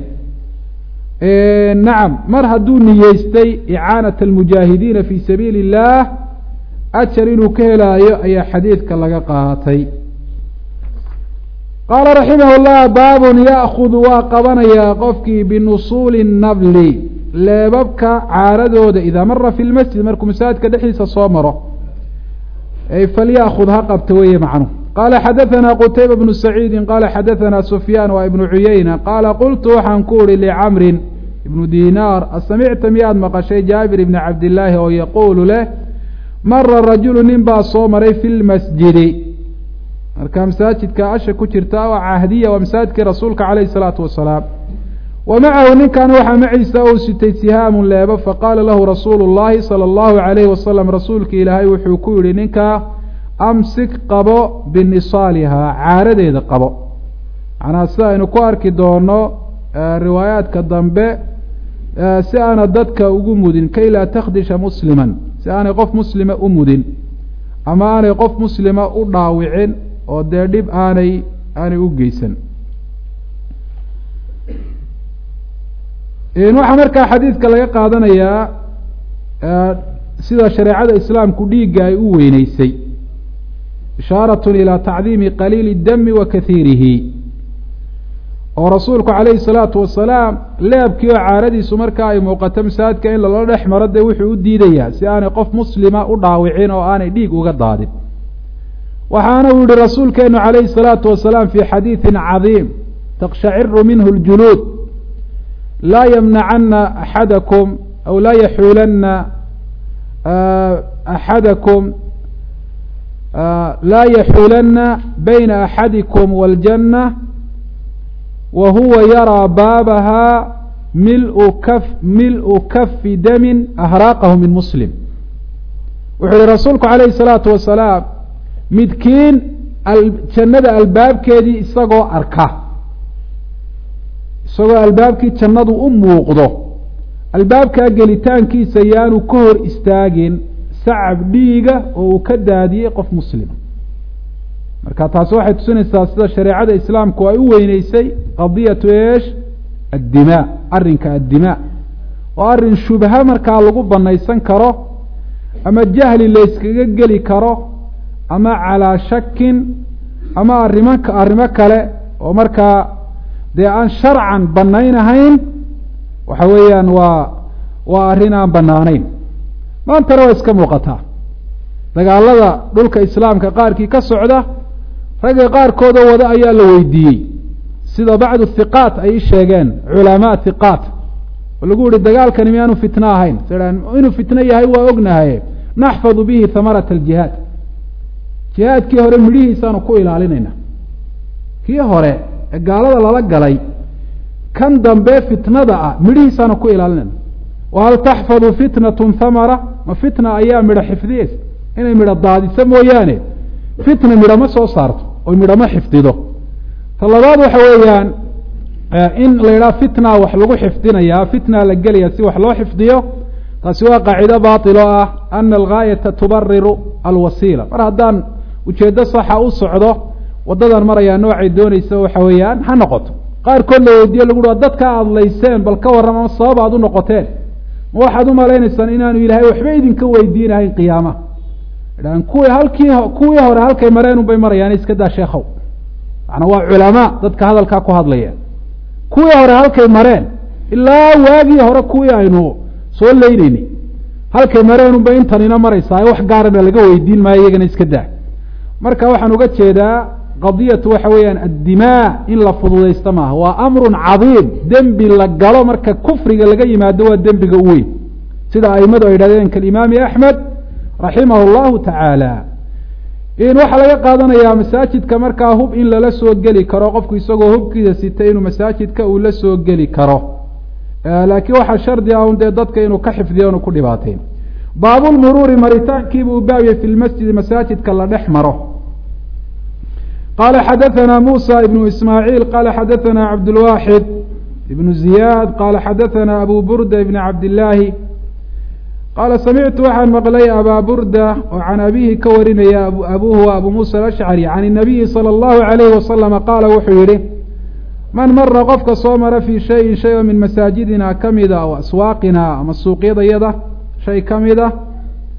nacam mar hadduu niyeystay icaanaة اlmujaahidiina fi sabiili الlah ajar inuu ka helaayo ayaa xadiidka laga qaatay qaala raximah llah baabun ya'kudu waa qabanayaa qofkii binusuuli nabli leebabka caaradooda idaa mara fi lmasjid markuu masaajidka dhexdiisa soo maro falyakud ha qabta weeye macnuhu qaala xadaثana qutayba bnu saciidi qaala xadaثana sufyaan waa ibnu cuyeyna qaala qultu waxaan ku uhi licamrin ibnu dinaar asamicta miyaad maqashay jaabir ibni cabdillaahi oo yaquulu leh mara rajulu nin baa soo maray fi lmasjidi marka masaajidka asha ku jirta waa cahdiya waa masaajidkii rasuulka calayh الsalaatu wasalaam wa macahu ninkan waxaa maciisa uu sitay sihaamun leebo faqaala lahu rasuulu اllahi salى اllahu alayhi wasalam rasuulka ilaahay wuxuu ku yihi ninkaa amsik qabo binisaalihaa caaradeeda qabo macnaa sida aynu ku arki doono riwaayaadka dambe si aana dadka ugu mudin kay laa takdisha musliman si aanay qof muslima u mudin ama aanay qof muslima u dhaawicin oo dee dhib aanay aanay u geysan waxaa markaa xadiidka laga qaadanayaa sida shareecada islaamku dhiigga ay u weyneysay ishaaratun ilaa tacdiimi qaliili dami wa kahiirihi oo rasuulku calayhi salaatu wasalaam leebkii oo caaradiisu markaa ay muuqato masaajidka in lala dhex maro dee wuxuu u diidayaa si aanay qof muslima u dhaawicin oo aanay dhiig uga daadin waxaana uu yihi rasuulkeenu calayhi salaatu wasalaam fi xadiidin cadiim takshaciru minhu ljuluud laa ymnacana axadakum aw laa yaxuulanna axadakum laa yaxuulanna bayna axadikum wاljanة wa huwa yaraa baabaha milu kaf mil-u kafi damin ahraaqahu min muslim wuxuu yihi rasuulku calayhi الsalaatu wasalaam midkiin jannada albaabkeedii isagoo arka isagoo albaabkii jannadu u muuqdo albaabkaa gelitaankiisa yaanu ka hor istaagin sacab dhiiga oo uu ka daadiyey qof muslima marka taasi waxay tusinaysaa sida shareecada islaamku ay u weyneysay qadiyatu eesh addimaa arrinka addimaa oo arrin shubha markaa lagu banaysan karo ama jahli layskaga geli karo ama calaa shakin ama arrimo arrimo kale oo markaa dee aan sharcan banaynahayn waxa weeyaan waa waa arrin aan banaanayn maantana waa iska muuqataa dagaalada dhulka islaamka qaarkii ka socda ragga qaarkoodoo wada ayaa la weydiiyey sida bacdu hiqaat ay sheegeen culamaa hiqaat oo lagu yihi dagaalkani miyaanu fitno ahayn inuu fitno yahay waa ognahaye naxfadu bihi hamarata aljihaad jihaadkii hore midhihiisaanu ku ilaalinayna kii hore ee gaalada lala galay kan dambe fitnada ah midhihiisaanu ku ilaalinayna wahal taxfadu fitnatun hamara ma fitna ayaa midho xifdiyeysa inay midho daadiso mooyaane fitna midho ma soo saarto oy midho ma xifdido ta labaad waxa weeyaan in la yidhaha fitna wax lagu xifdinayaa fitna la gelaya si wax loo xifdiyo taasi waa qaacido baatilo ah ana algaayata tubariru alwasiila mar haddaan ujeeddo saxa u socdo waddadan marayaa noocay doonaysa waxa weeyaan ha noqoto qaarkood la weydiiyo lagu ua dadka aada layseen bal ka warram ama sabab aad u noqoteen ma waxaad u malaynaysaan inaanu ilaahay waxba idinka weydiinahayn qiyaama dhan kuwii halkii kuwii hore halkay mareen unbay marayaan iska daa sheekhow macnaa waa culamaa dadka hadalkaa ku hadlaya kuwii hore halkay mareen ilaa waagii hore kuwii aynu soo leynayni halkay mareen unbay intanina maraysaa wax gaarana laga weydiin maayo iyagana iska daa marka waxaan uga jeedaa qadiyatu waxa weeyaan addimaa in la fududaysta maaha waa amrun cadiim dembi la galo marka kufriga laga yimaado waa dembiga u weyn sida aimadu ay yidhahdeen kalimaami axmed raximah llahu tacaala in waxaa laga qaadanayaa masaajidka markaa hub in lala soo geli karo qofku isagoo hubkiisa sitay inuu masaajidka uu la soo geli karo laakiin waxaa shardi ah un dee dadka inuu ka xifdiyo inu ku dhibaateyn baabulmuruuri maritaankiibu u baabiyey fi lmasjidi masaajidka la dhex maro qala xadaثna musa ibnu ismaaعiil qala xadaثna cabdulwaxid ibnu ziyaad qala xadaثna abu burda ibn cabdillaahi qaala samictu waxaan maqlay abaa burda oo can abihi ka warinaya abuhu wa abu musa alashcari can الnabiyi salى اllahu عalayhi wasalama qaala wuxuu yihi man mara qofka soo mara fii shayin shay oo min masaajidina kamida aw aswaaqina ama suuqyadayada shay ka mid a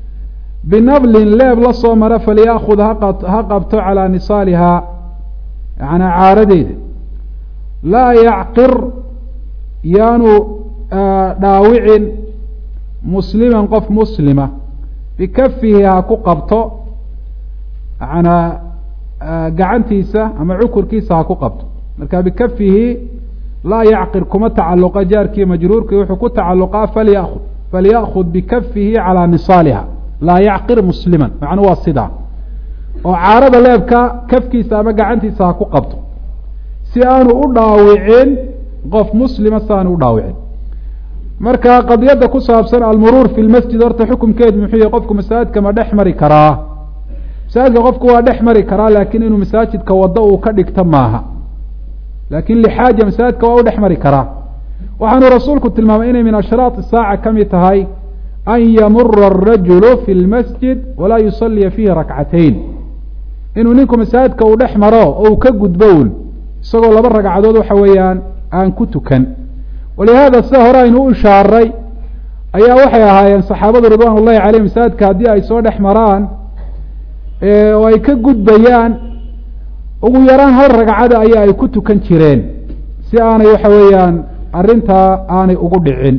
binablin leeb la soo mara falyaأkhud ha qabto calaa nisaalihaa yanaa caaradeeda laa yacqir yaanu dhaawicin musliman qof muslima bikafihi ha ku qabto yanaa gacantiisa ama cukurkiisa ha ku qabto marka bikafihi laa yacqir kuma tacaluqa jaarkii majruurkii wuxuu ku tacaluqaa falyaud falyaأkhud bikafihi calaa nisaaliha laa yacqir musliman macnu waa sidaa oo caarada leebka kafkiisa ama gacantiisa ha ku qabto si aanu u dhaawicin qof muslima si aanu u dhaawicin marka qadiyadda ku saabsan almuruur fi lmasjid horta xukumkeedu muxuu yahy qofku masaajidka ma dhex mari karaa masaajidka qofku waa dhex mari karaa laakiin inuu masaajidka waddo uu ka dhigto maaha laakin lixaaja masaajidka waa u dhex mari karaa waxaanu rasuulku tilmaamay inay min ashraat saaca ka mid tahay an yamura arajulu fi lmasjid walaa yusaliya fiihi rakcatayn inuu ninku masaajidka uu dhex maro oo uu ka gudbo un isagoo laba ragcadood waxa weeyaan aan ku tukan walihaada sida hore aynu u ishaaray ayaa waxay ahaayeen saxaabadu ridwan ullahi caleyh masaajidka haddii ay soo dhex maraan oo ay ka gudbayaan ugu yaraan hal ragcada ayaa ay ku tukan jireen si aanay waxa weeyaan arrintaa aanay ugu dhicin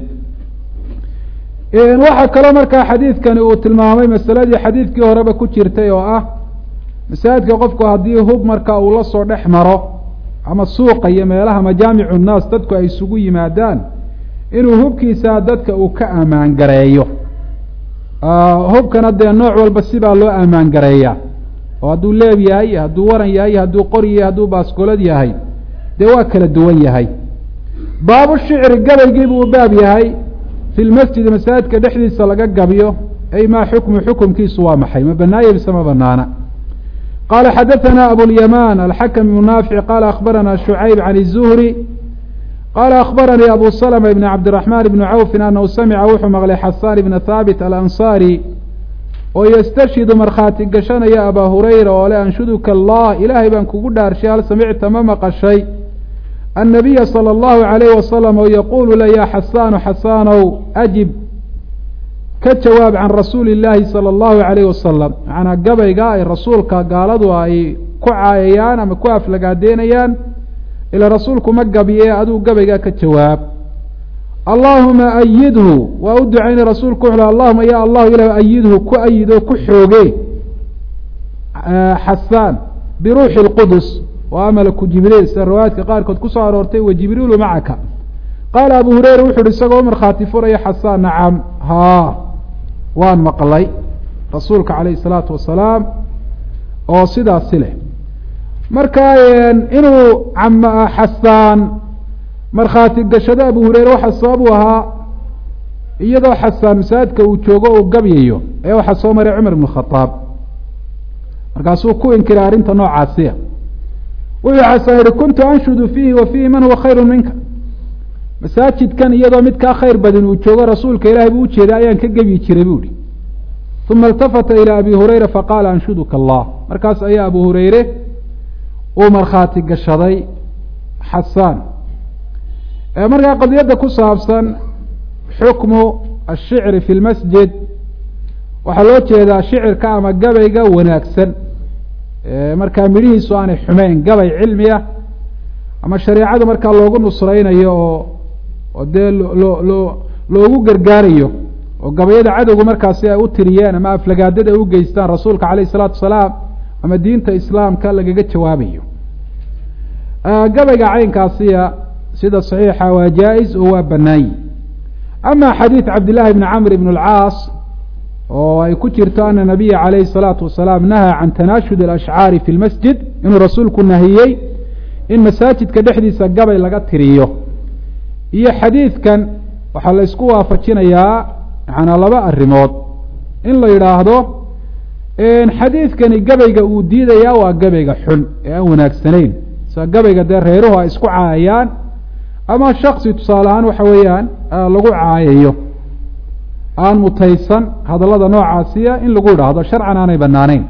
waxaa kaloo markaa xadiidkani uu tilmaamay masaladii xadiidkii horeba ku jirtay oo ah masaajidka qofku haddii hub marka uu la soo dhex maro ama suuqa iyo meelaha majaamicu nnaas dadku ay isugu yimaadaan inuu hubkiisa dadka uu ka ammaan gareeyo hubkana dee nooc walba sibaa loo ammaan gareeyaa oo hadduu leeb yahay hadduu waran yahay hadduu qori yahay hadduu baaskolad yahay dee waa kala duwan yahay baabu shicri gabaygii buu baab yahay fi lmasjidi masaajidka dhexdiisa laga gabiyo ay maa xukmu xukumkiisu waa maxay ma banaaya mise ma banaana qala xadaثna abulyaman alxakm ibnu naafic qala akhbarana shucayb can الzuhri qala akhbaranii abu slma ibn cabdiraxman ibni cawfin anahu samica wuxuu maqlay xasaan ibna haabit alansaari oo yastashhidu markhaati gashanaya abaa hurayra oo le anshuduka allah ilaahay baan kugu dhaarshay hal samicta ma maqashay annabiya salى اllahu alayh wasalam oo yaquulu le ya xasaanu xasaanow ajib ka jawaab can rasuuli illaahi salى اllahu alayh wasalam macnaa gabayga ay rasuulka gaaladu ay ku caayayaan ama ku aflagaadeynayaan ila rasuulku ma gabiye aduu gabaygaa ka jawaab allahuma ayidhu waa u ducaynay rasuulku wuxu allahuma ya allahu ilah ayidhu ku ayid oo ku xooge xasaan biruuxi اlqudus waa malaku jibriil sida riwaayaadka qaarkood kusoo aroortay wa jibriilu macaka qaala abu hureyra wuxu uhi isagoo markhaati furaya xasaan nacam haa waan maqlay rasuulka calayh isalaatu wasalaam oo sidaasi leh marka inuu xasaan markhaati gashado abu hureyre waxaa sabab u ahaa iyadoo xasaan masaajidka uu joogo uu gabyayo ee waxaa soo maray cumar ibn khadaab markaasuu ku inkiray arrinta noocaasiya wuxuu xasaan yihi kuntu anshudu fiihi wa fiihi man huwa khayru minka masaajidkan iyadoo mid kaa khayr badan uu joogo rasuulka ilaahay buu ujeeday ayaan ka gebyi jiray bu ihi uma iltafata ilaa abi hureyra faqaala anshuduka allah markaas ayaa abu hureyre uu markhaati gashaday xasaan markaa qadiyadda ku saabsan xukmu ashicri fi lmasjid waxaa loo jeedaa shicirka ama gabayga wanaagsan markaa midhihiisu aanay xumeyn gabay cilmi ah ama shareecada markaa loogu nusraynayo oo oo dee loo loo loogu gargaarayo oo gabayada cadowga markaasi ay u tiriyeen ama aflagaadada ay u geystaan rasuulka calayh isalaatu wasalaam ama diinta islaamka lagaga jawaabayo gabayga caynkaasiya sida saxiixa waa jaa-is oo waa banaanyi ama xadiid cabdillahi bni camr ibn alcaas oo ay ku jirto ana nabiya calayhi salaatu wasalaam nahaa can tanaashud alashcaari fi lmasjid inuu rasuulku nahiyey in masaajidka dhexdiisa gabay laga tiriyo iyo xadiidkan waxaa la isku waafajinayaa macanaa laba arrimood in la yidhaahdo xadiidkani gabayga uu diidayaa waa gabayga xun ee aan wanaagsanayn sida gabayga dee reeruhu ay isku caayayaan ama shaksi tusaale ahaan waxa weeyaan lagu caayayo aan mutaysan hadallada noocaasiya in lagu idhaahdo sharcan aanay banaanayn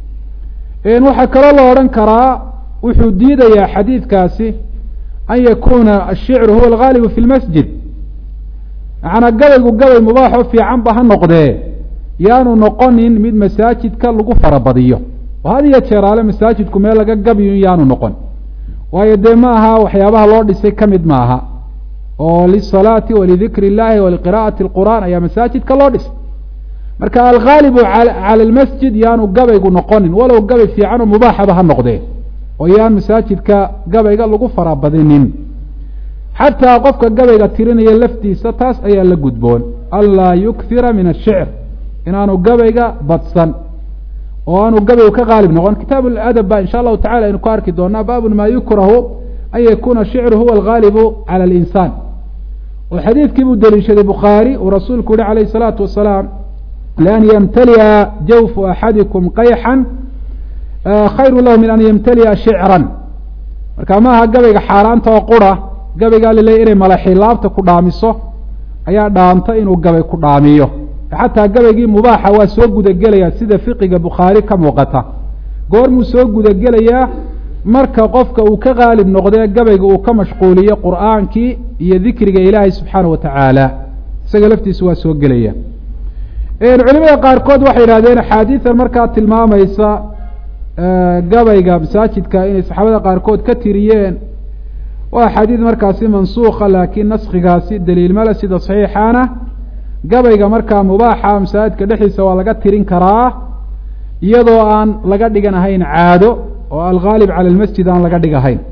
waxaa kaloo la odhan karaa wuxuu diidayaa xadiidkaasi an yakuuna ashicru huwa algaalibu fi lmasjid macanaa gabaygu gabay mubaaxoo fiican ba ha noqdee yaanu noqonin mid masaajidka lagu farabadiyo oo had iyo jeeraale masaajidku meel laga gabiyo yaanu noqon waayo dee ma aha waxyaabaha loo dhisay ka mid maaha oo lisalaati walidikri اllahi waliqira'ati اlqur'an ayaa masaajidka loo dhisay marka alghaalibu cala lmasjid yaanu gabaygu noqonin walow gabay fiican oo mubaaxaba ha noqdee oo yaan masaajidka gabayga lagu farabadinin xataa qofka gabayga tirinaya laftiisa taas ayaa la gudboon anlaa yukhira min ashicr inaanu gabayga badsan oo aanu gabaygu ka qaalib noqon kitaab adab ba insha allahu tacala aynu ku arki doonaa baabun maa yukrahu an yakuna shicru huwa algaalibu cala alinsaan oo xadiidkii buu deliishaday bukhaari uu rasuulku yihi calayh isalaatu wasalaam lian ymtaliya jawfu axadikum qayxan khayru lahu min an ymtaliya shicran marka maaha gabayga xaaraanta oo qura gabaygaa laleeyay inay malaxilaabta ku dhaamiso ayaa dhaanta inuu gabay ku dhaamiyo xataa gabaygii mubaaxa waa soo gudagelayaa sida fiqiga bukhaari ka muuqata goormuu soo gudagelayaa marka qofka uu ka qaalib noqdee gabayga uu ka mashquuliyo qur'aankii iyo dikriga ilaahay subxaana wa tacaala isaga laftiisa waa soo gelaya culimada qaarkood waxay yidhahdeen axaadiidan markaa tilmaamaysa gabayga masaajidka inay saxaabada qaarkood ka tiriyeen waa axaadiid markaasi mansuuka laakiin naskigaasi daliil male sida saxiixaana gabayga markaa mubaaxa masaajidka dhexdiisa waa laga tirin karaa iyadoo aan laga dhigan ahayn caado oo alghaalib cala lmasjid aan laga dhig ahayn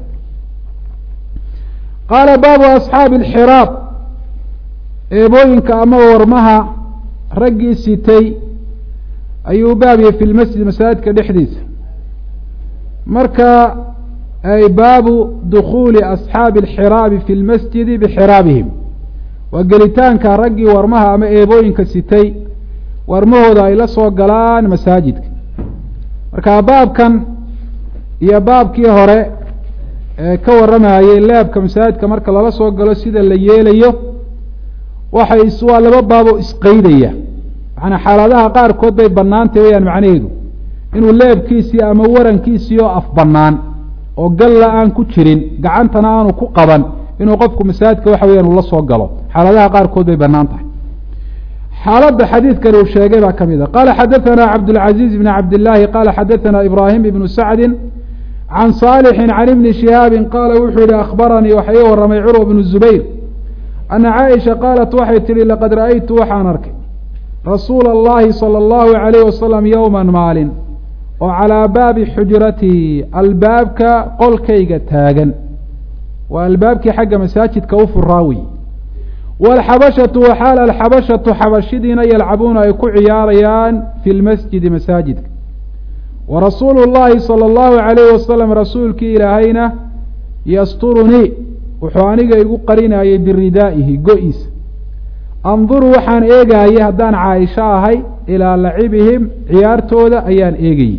qaala baabu asxaabi alxiraab eebooyinka ama warmaha raggii sitay ayuu baabiyey fi lmasjid masaajidka dhexdiisa marka ay baabu dukuuli asxaabi alxiraabi fi lmasjidi bixiraabihim waa gelitaanka raggii warmaha ama eebooyinka sitay warmahooda ay la soo galaan masaajidka marka baabkan iyo baabkii hore ee ka warramayey leebka masaajidka marka lala soo galo sida la yeelayo waxay waa laba baabo isqeydaya macanaa xaaladaha qaarkood bay bannaantay wayaan macnaheedu inuu leebkiisii ama warankiisii oo af bannaan oo galla aan ku jirin gacantana aanu ku qaban inuu qofku masaajidka waxa weeyaan uu la soo galo xaaladaha qaarkood bay bannaan tahay xaaladda xadiidkani uu sheegay baa ka mid a qaala xadaثana cabdالcaزiiz bn cabdالlahi qaala xadaثana ibrahim ibnu sacdi can صaalixi can ibni shihaabi qaala wuxuu yihi akhbaranii waxa ii warramay curwa bnu zubayr ana caaisha qaalat waxay tihi laqad ra'aytu waxaan arkay rasuula اllahi salى اllahu عalayh wasalam yowma maalin oo calaa baabi xujratii albaabka qolkayga taagan waa albaabkii xagga masaajidka u furaawi waalxabashatu waxaal alxabashatu xabashidiina yalcabuuna ay ku ciyaarayaan fi lmasjidi masaajidka wa rasuulu llahi sala allahu calayhi wasalam rasuulkii ilaahayna yasturunii wuxuu aniga igu qarinayay biridaa'ihi go-iisa anduru waxaan eegaayay haddaan caaisho ahay ilaa lacibihim ciyaartooda ayaan eegayey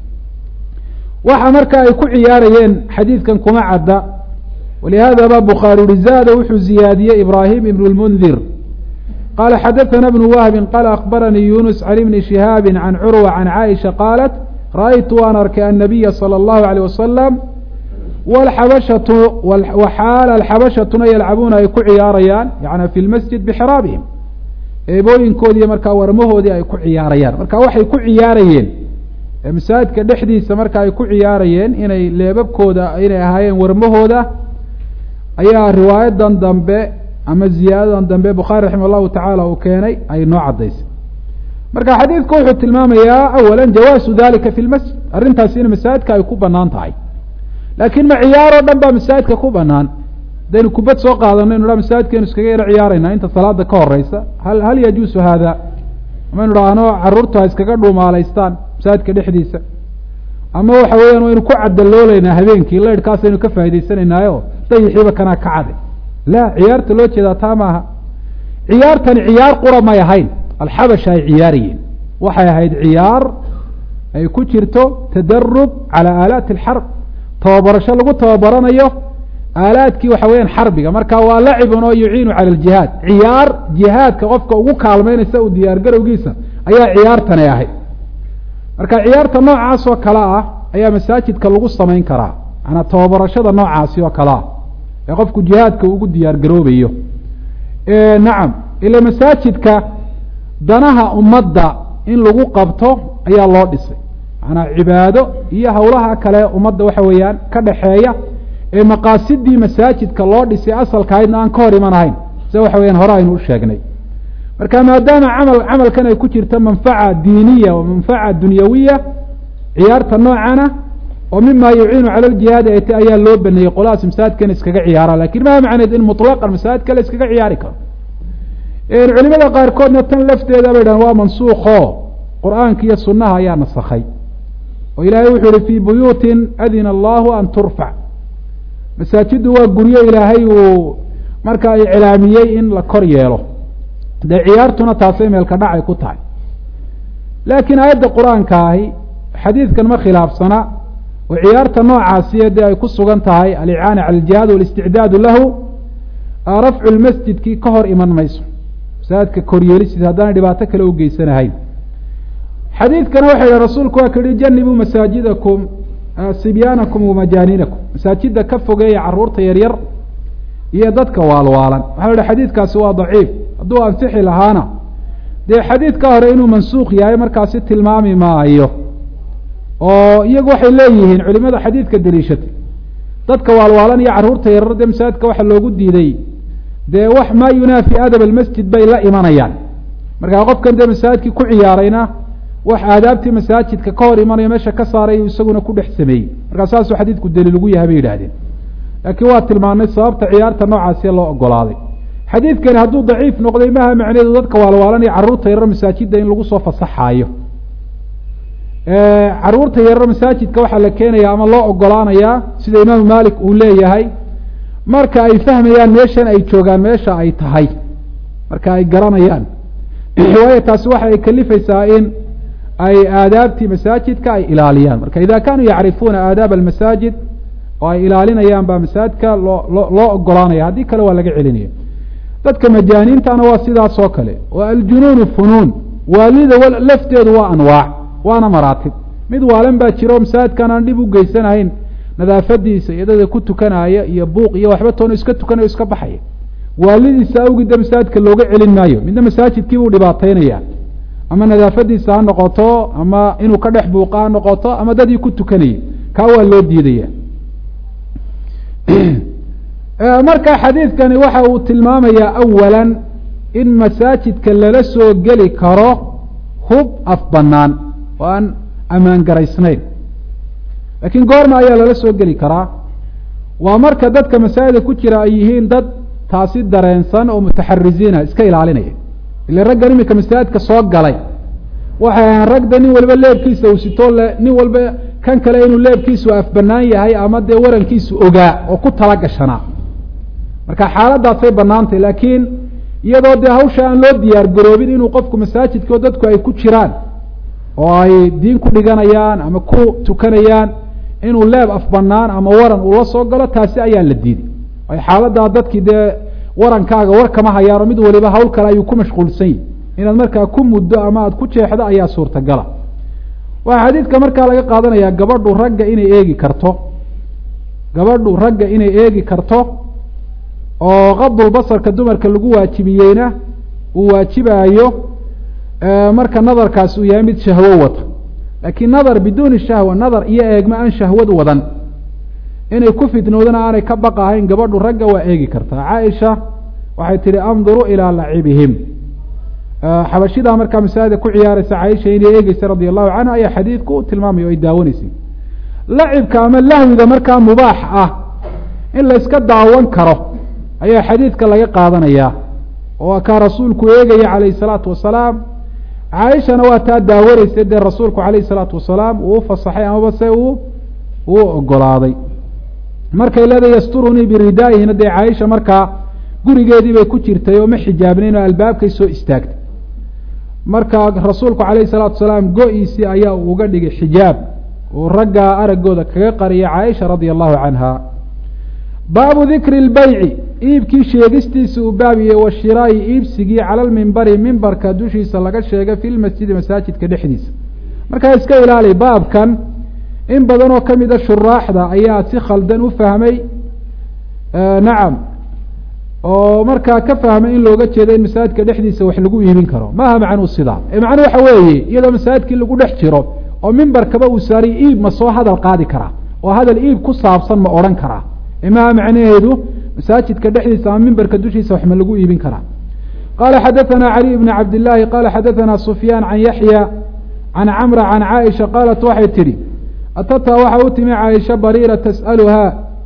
waxa marka ay ku ciyaarayeen xadiidkan kuma cadda walihaada ba bukhaari uri zaada wuxuu ziyaadiyey ibraahim ibn lmundir qaala xadaثana bnu wahbin qaala akbaranii yunus can ibni shihaabi can curwa can caaisha qaalat ra'aytu waan arkay annabiya salى اllahu alيyh wasalam wlxabashatu waxaala alxabashatuna yalcabuuna ay ku ciyaarayaan yani fi lmasjid bixiraabihim eebooyinkoodiiyo markaa warmahoodii ay ku ciyaarayaan marka waxay ku ciyaarayeen masaajidka dhexdiisa marka ay ku ciyaarayeen inay leebabkooda inay ahaayeen warmahooda ayaa riwaayadan dambe ama ziyaadadan dambe bukhaari raximah allahu tacaala uu keenay ay noo caddaysay marka xadiidku wuxuu tilmaamayaa awala jawaasu dalika fi lmasjid arrintaasi in masaajidka ay ku banaan tahay laakiin ma ciyaaroo dhan baa masaajidka ku banaan hadaynu kubad soo qaadano inu ha masaajidkeenu iskaga yaro ciyaarayna inta salaada ka horeysa hal hal yajuusu haada amaynu dhahno carruurtu ha iskaga dhuumaalaystaan masaajidka dhexdiisa ama waxa weeyaan waynu ku cadalooleynaa habeenkii laydhkaasaynu ka faa'idaysanaynaayo dayixiiba kanaa ka cade la ciyaarta loo jeedaa taa maaha ciyaartani ciyaar qura may ahayn alxabasha ay ciyaarayeen waxay ahayd ciyaar ay ku jirto tadarub calaa aalaati alxarb tababarasho lagu tababaranayo aalaadkii waxa weeyaan xarbiga marka waa lacibun oo yuciinu cala aljihaad ciyaar jihaadka qofka ugu kaalmeynaysa u diyaargarowgiisa ayaa ciyaartani ahayd marka ciyaarta noocaas oo kale ah ayaa masaajidka lagu samayn karaa manaa tababarashada noocaasi oo kale ah ee qofku jihaadka ugu diyaar garoobayo nacam ila masaajidka danaha ummadda in lagu qabto ayaa loo dhisay macanaa cibaado iyo howlaha kale ummadda waxa weeyaan ka dhexeeya ee maqaasidii masaajidka loo dhisay asalkahaydna aan ka hor iman ahayn sida waxa weyaan hore aynu u sheegnay marka maadaama camal camalkan ay ku jirto manfaca diiniya wa manfaca dunyawiya ciyaarta noocana oo mima yuciinu cala ljihaadi ay ta ayaa loo baneeyey qoladaas masaajidka in iskaga ciyaaraan lakin maa macneed in muطlaqan masaajidka la iskaga ciyaari karo culimada qaarkoodna tan lafteeda bay dhahan waa mansuuko qur'aanka iyo sunaha ayaa nasakhay oo ilaahay wuxuu yihi fii buyuutin adina allahu an turfac masaajiddu waa guryo ilaahay uu marka ay cilaamiyey in la kor yeelo dee ciyaartuna taasay meelka dhacay ku tahay laakiin aayadda qur-aanka ahi xadiidkan ma khilaafsana oo ciyaarta noocaasiyo dee ay ku sugan tahay alicaana cala aljihaad walisticdaadu lahu rafcu lmasjidkii ka hor iman mayso masaajidka koryeelistiisa haddaanay dhibaato kale u geysanahayn xadiidkana waxa yidhi rasuulku waa ka yihi janibuu masaajidakum sibyaanakum wamajaaninakum masaajida ka fogeeya caruurta yaryar iyo dadka waalwaalan waxaa yihi xadiidkaasi waa daciif hadduu ansixi lahaana dee xadiidka hore inuu mansuuq yahay markaasi tilmaami maayo oo iyagu waxay leeyihiin culimada xadiidka daliishatay dadka waalwaalan iyo carruurta yarar dee masaajidka waxa loogu diiday dee wax maa yunaafi adab almasjid bay la imanayaan markaa qofkan dee masaajidkii ku ciyaarayna wax aadaabtii masaajidka ka hor imanayo meesha ka saaray isaguna ku dhex sameeyey markaa saasuu xadiidku daliil ugu yahay bay yidhahdeen laakiin waa tilmaanay sababta ciyaarta noocaasi loo ogolaaday xadiidkani hadduu daciif noqday maha macneedu dadka waalwaalan iyo carruurta yarar masaajidda in lagu soo fasaxaayo caruurta yarar masaajidka waxaa la keenaya ama loo ogolaanayaa sida imaamu malik uu leeyahay marka ay fahmayaan meeshan ay joogaan meesha ay tahay marka ay garanayaan waayo taasi waxa ay kalifaysaa in ay aadaabtii masaajidka ay ilaaliyaan marka ida kanuu yacrifuuna aadaab almasaajid oo ay ilaalinayaan baa masaajidka loo loo loo ogolaanaya haddii kale waa laga celinaya dadka majaaniintana waa sidaas oo kale oo aljunuunu funuun waalida lafteedu waa anwaac waana maraatib mid waalan baa jiro masaajidkan aan dhib u geysanahayn nadaafadiisa iyo dada ku tukanaya iyo buuq iyo waxba toona iska tukanayo iska baxaya waalidiisa awgida masaajidka looga celin maayo midna masaajidkii buu dhibaataynaya ama nadaafadiisa ha noqoto ama inuu ka dhex buuqa ha noqoto ama dadii ku tukanayay kaa waa loo diidaya marka xadiidkani waxa uu tilmaamayaa awala in masaajidka lala soo geli karo hub af banaan oo aan ammaan garaysnayn laakiin goorma ayaa lala soo geli karaa waa marka dadka masaajida ku jira ay yihiin dad taasi dareensan oo mutaxarisiina iska ilaalinaya ile raggan iminka masaajidka soo galay waxay ahaan ragda nin walba leebkiisa uu sitoo le nin walba kan kale inuu leebkiisu afbanaan yahay ama dee warankiisu ogaa oo ku tala gashanaa marka xaaladaasay banaantay laakiin iyadoo dee hawsha aan loo diyaar garoobin inuu qofku masaajidkao dadku ay ku jiraan oo ay diin ku dhiganayaan ama ku tukanayaan inuu leeb afbanaan ama waran uu la soo galo taasi ayaa la diiday ay xaaladaa dadkii dee warankaaga war kama hayaano mid waliba hawl kale ayuu ku mashquulsan yahi inaad markaa ku muddo ama aada ku jeexdo ayaa suurtagala waxaa xadiidka markaa laga qaadanayaa gabadhu ragga inay eegi karto gabadhu ragga inay eegi karto oo qadulbasarka dumarka lagu waajibiyeyna uu waajibaayo marka nadarkaas uu yahay mid shahwo wata laakiin nadar biduuni shahwa nadar iyo eegma aan shahwad wadan inay ku fitnoodana aanay ka baqahayn gabadhu ragga waa eegi kartaa caaisha waxay tihi anduru ilaa lacibihim xabashidaa markaa masaajida ku ciyaaraysa caaisha inay eegeysa radia allahu canha ayaa xadiidku u tilmaamaya o ay daawanaysay lacibka ama lahwiga markaa mubaax ah in la iska daawan karo ayaa xadiidka laga qaadanayaa oo kaa rasuulku eegaya calayhi salaatu wasalaam caaishana waa taa daawanaysa dee rasuulku calayhi salaatu wasalaam uu u fasaxay amaba se uu uu ogolaaday markay leedahay yasturunii biridaa'ihina dee caaisha markaa gurigeedii bay ku jirtay oo ma xijaabnayn oo albaabkay soo istaagtay marka rasuulku calayhi salaatu wasalaam go-iisii ayaa uu uga dhigay xijaab uu raggaa araggooda kaga qariyay caaisha radia allahu canha baabu dikri lbeyci iibkii sheegistiisa uu baabiyey wa shiraayi iibsigii cala lmimbari mimbarka dushiisa laga sheegay fi lmasjidi masaajidka dhexdiisa markaa iska ilaali baabkan in badan oo kamid a shuraaxda ayaa si khaldan u fahmay nacam oo markaa ka fahmay in looga jeedo in masaajidka dhexdiisa wax lagu iibin karo maaha macnuu sidaa ee macnuu waxa weeye iyadoo masaajidkii lagu dhex jiro oo mimbarkaba uu saariy iib ma soo hadal qaadi karaa oo hadal iib ku saabsan ma odhan karaa imaha macnaheedu masaajidka dhexdiisa ama mimberka dushiisa wax ma lagu iibin karaa qala xadaثna caliي bn cabd الlahi qala xadaثna sufyaan can yaxya can camra can caaisha qaalat waxay tidhi atataa waxa u timi caaisha bariira tas'aluhaa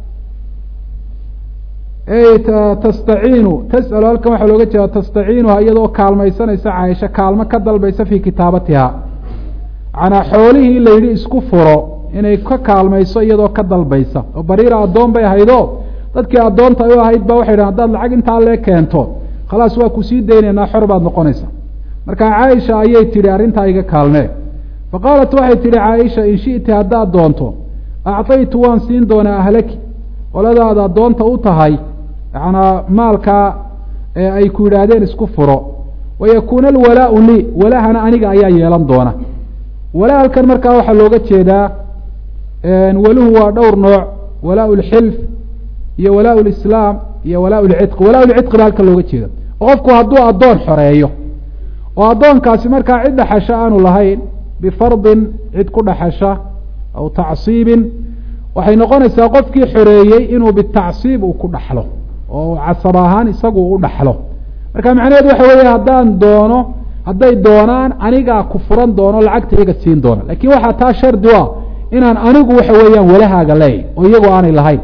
ey tastaciinu tas'alu halkan waxaa looga jeeda tastaciinuha iyadoo kaalmaysanaysa caaisha kaalmo ka dalbaysa fii kitaabatiha manaa xoolihii la yidhi isku furo inay ka kaalmayso iyadoo ka dalbaysa oo bariira addoon bay ahaydo dadkii addoonta u ahayd ba waxay dhahen hadaad lacag intaa lee keento khalaas waa kusii daynaynaa xor baad noqonaysa marka caaisha ayay tidhi arrintaa iga kaalmee fa qaalat waxay tidhi caaisha in shi'ti haddaad doonto acطaytu waan siin doonaa ahlaki qoladaad addoonta u tahay yanaa maalkaa ee ay ku yidhaahdeen isku furo wayakuuna alwalaau lii walahana aniga ayaa yeelan doona wala halkan markaa waxaa looga jeedaa waluhu waa dhowr nooc walaa lxilf iyo walaa lislaam iyo walaa lcidqi walaa lcidqi ba halkan looga jeeda oo qofku hadduu addoon xoreeyo oo addoonkaasi markaa cid dhaxasho aanu lahayn bifardin cid ku dhaxasha aw tacsiibin waxay noqonaysaa qofkii xoreeyey inuu bitacsiib uu ku dhaxlo oo casab ahaan isagu u dhaxlo marka macnaheedu waxa weeye haddaan doono hadday doonaan anigaa ku furan doono lacagta iyaga siin doona lakin waxaa taa shardi u ah inaan anigu waxa weeyaan walahaaga leeyahy oo iyagu aanay lahayn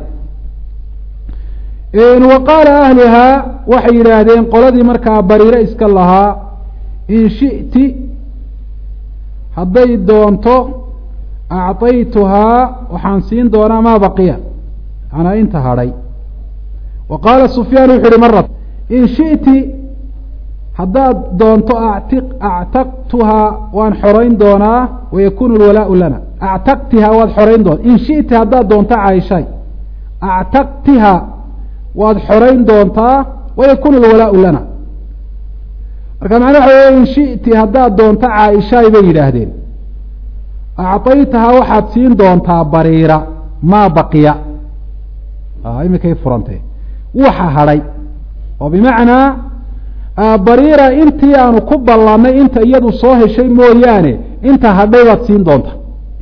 wa qaala ahluhaa waxay yidhaahdeen qoladii markaa bariire iska lahaa in shi'ti hadday doonto acطaytuhaa waxaan siin doonaa maa baqiya manaa inta hadhay wa qaala sufyaan wuxu uhi marat in shi'ti haddaad doonto ati actaqtuhaa waan xorayn doonaa wayakunu lwalaau lana actaqtihaa waad xorayn doonta in shi'ti haddaad doonto caaishay actaqtiha waad xorayn doontaa wayakunu lwalaau lana marka macna waxa wey in shi'ti haddaad doonto caaishaay bay yidhaahdeen acطaytahaa waxaad siin doontaa bariira maa baqiya imikay furantee waxa hadhay oo bimacnaa bariira intii aanu ku ballanay inta iyadu soo heshay mooyaane inta hadhay baad siin doonta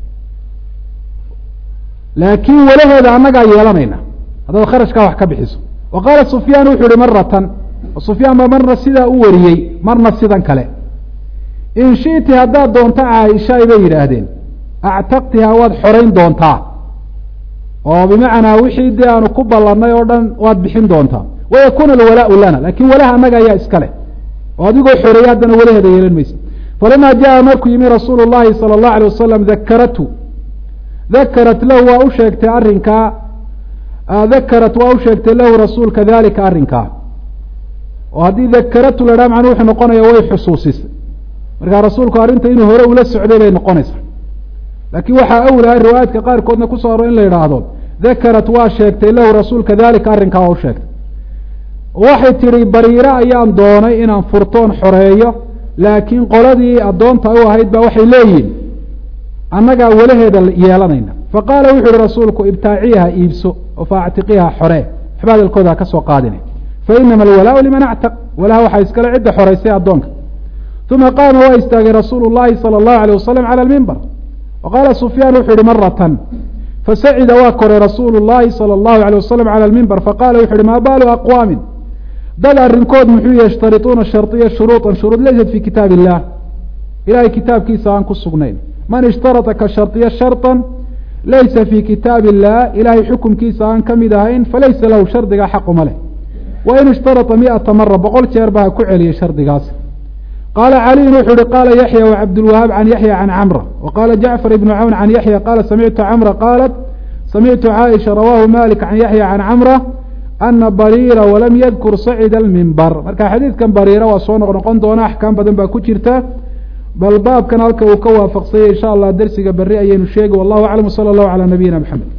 laakiin walaheeda annagaa yeelanayna haddaad kharashkaa wax ka bixiso wa qaala sufyaan wuxu uhi maratan sufyaan ba marna sidaa u wariyey marna sidan kale in shi'ti haddaad doonto caaishaay bay yidhaahdeen actaqtihaa waad xorayn doontaa oo bimacnaa wixii dee aanu ku ballanay oo dhan waad bixin doontaa wayakuna alwalaau lana lakin walaha annaga ayaa iskale oo adigoo xoreeyey haddana walaheeda yeelan maysa falama jaa markuu yimi rasuulu llahi salى اllahu alay wasalam dakaratu dakarat lahu waa u sheegtay arrinkaa dakarat waa u sheegtay lahu rasuulka dalika arrinkaa oo haddii dakaratu la dhaha macnuu wuxuu noqonaya way xusuusisay markaa rasuulku arrinta inuu hore ula socday bay noqonaysaa laakiin waxaa awlahay riwaayaadka qaarkoodna kusoo aro in la yidhaahdo dakarat waa sheegtay lahu rasuulka dalika arrinkaa waa u sheegtay waxay tidhi bariire ayaan doonay inaan furtoon xoreeyo laakiin qoladii addoonta u ahayd ba waxay leeyihin annagaa walaheeda yeelanayna faqaala wuxu uhi rasuulku ibtaaciyaha iibso oo faactiqiha xoree waxba hadalkooda ha ka soo qaadina fainama alwalaau liman actaq walaha waxaa iskale cidda xoreysay addoonka uma qaama waa istaagay rasuulu llahi salى اllahu alيyه wasalam calى lmimbar wa qaala sufyaan wuxu uhi maratan fasacida waa koray rasuulu llahi salى اllahu alيyه wasalam calى lmimbar faqala wuxu uhi maa baalu aqwaamin dad arrinkood muxuu yashtarituuna shardiya shuruuطa shuruud laysat fi kitaab illah ilahay kitaabkiisa aan ku sugnayn man ishtarata ka shardiya sharطa laysa fi kitaab illah ilahay xukumkiisa aan ka mid ahayn falaysa lahu shardiga xaquma leh wain ishtarata miata mara boqol jeer ba ha ku celiyay shardigaas qaala caliyun wuxuu uhi qaala yaxya wacabdulwahaab can yaxya can camra wa qaala jacfar ibnu cawn can yaxya qaala samictu camra qaalat samictu caaisha rawaahu malik can yaxya can camra ana bariira walam yadkur sacida almimbar marka xadiidkan bariira waa soo noq noqon doona axkaam badan baa ku jirta bal baabkan halka uu ka waafaqsanyay insha allah dersiga berri ayaynu sheegi wallahu aclam sala allahu calaa nabiyina maxamed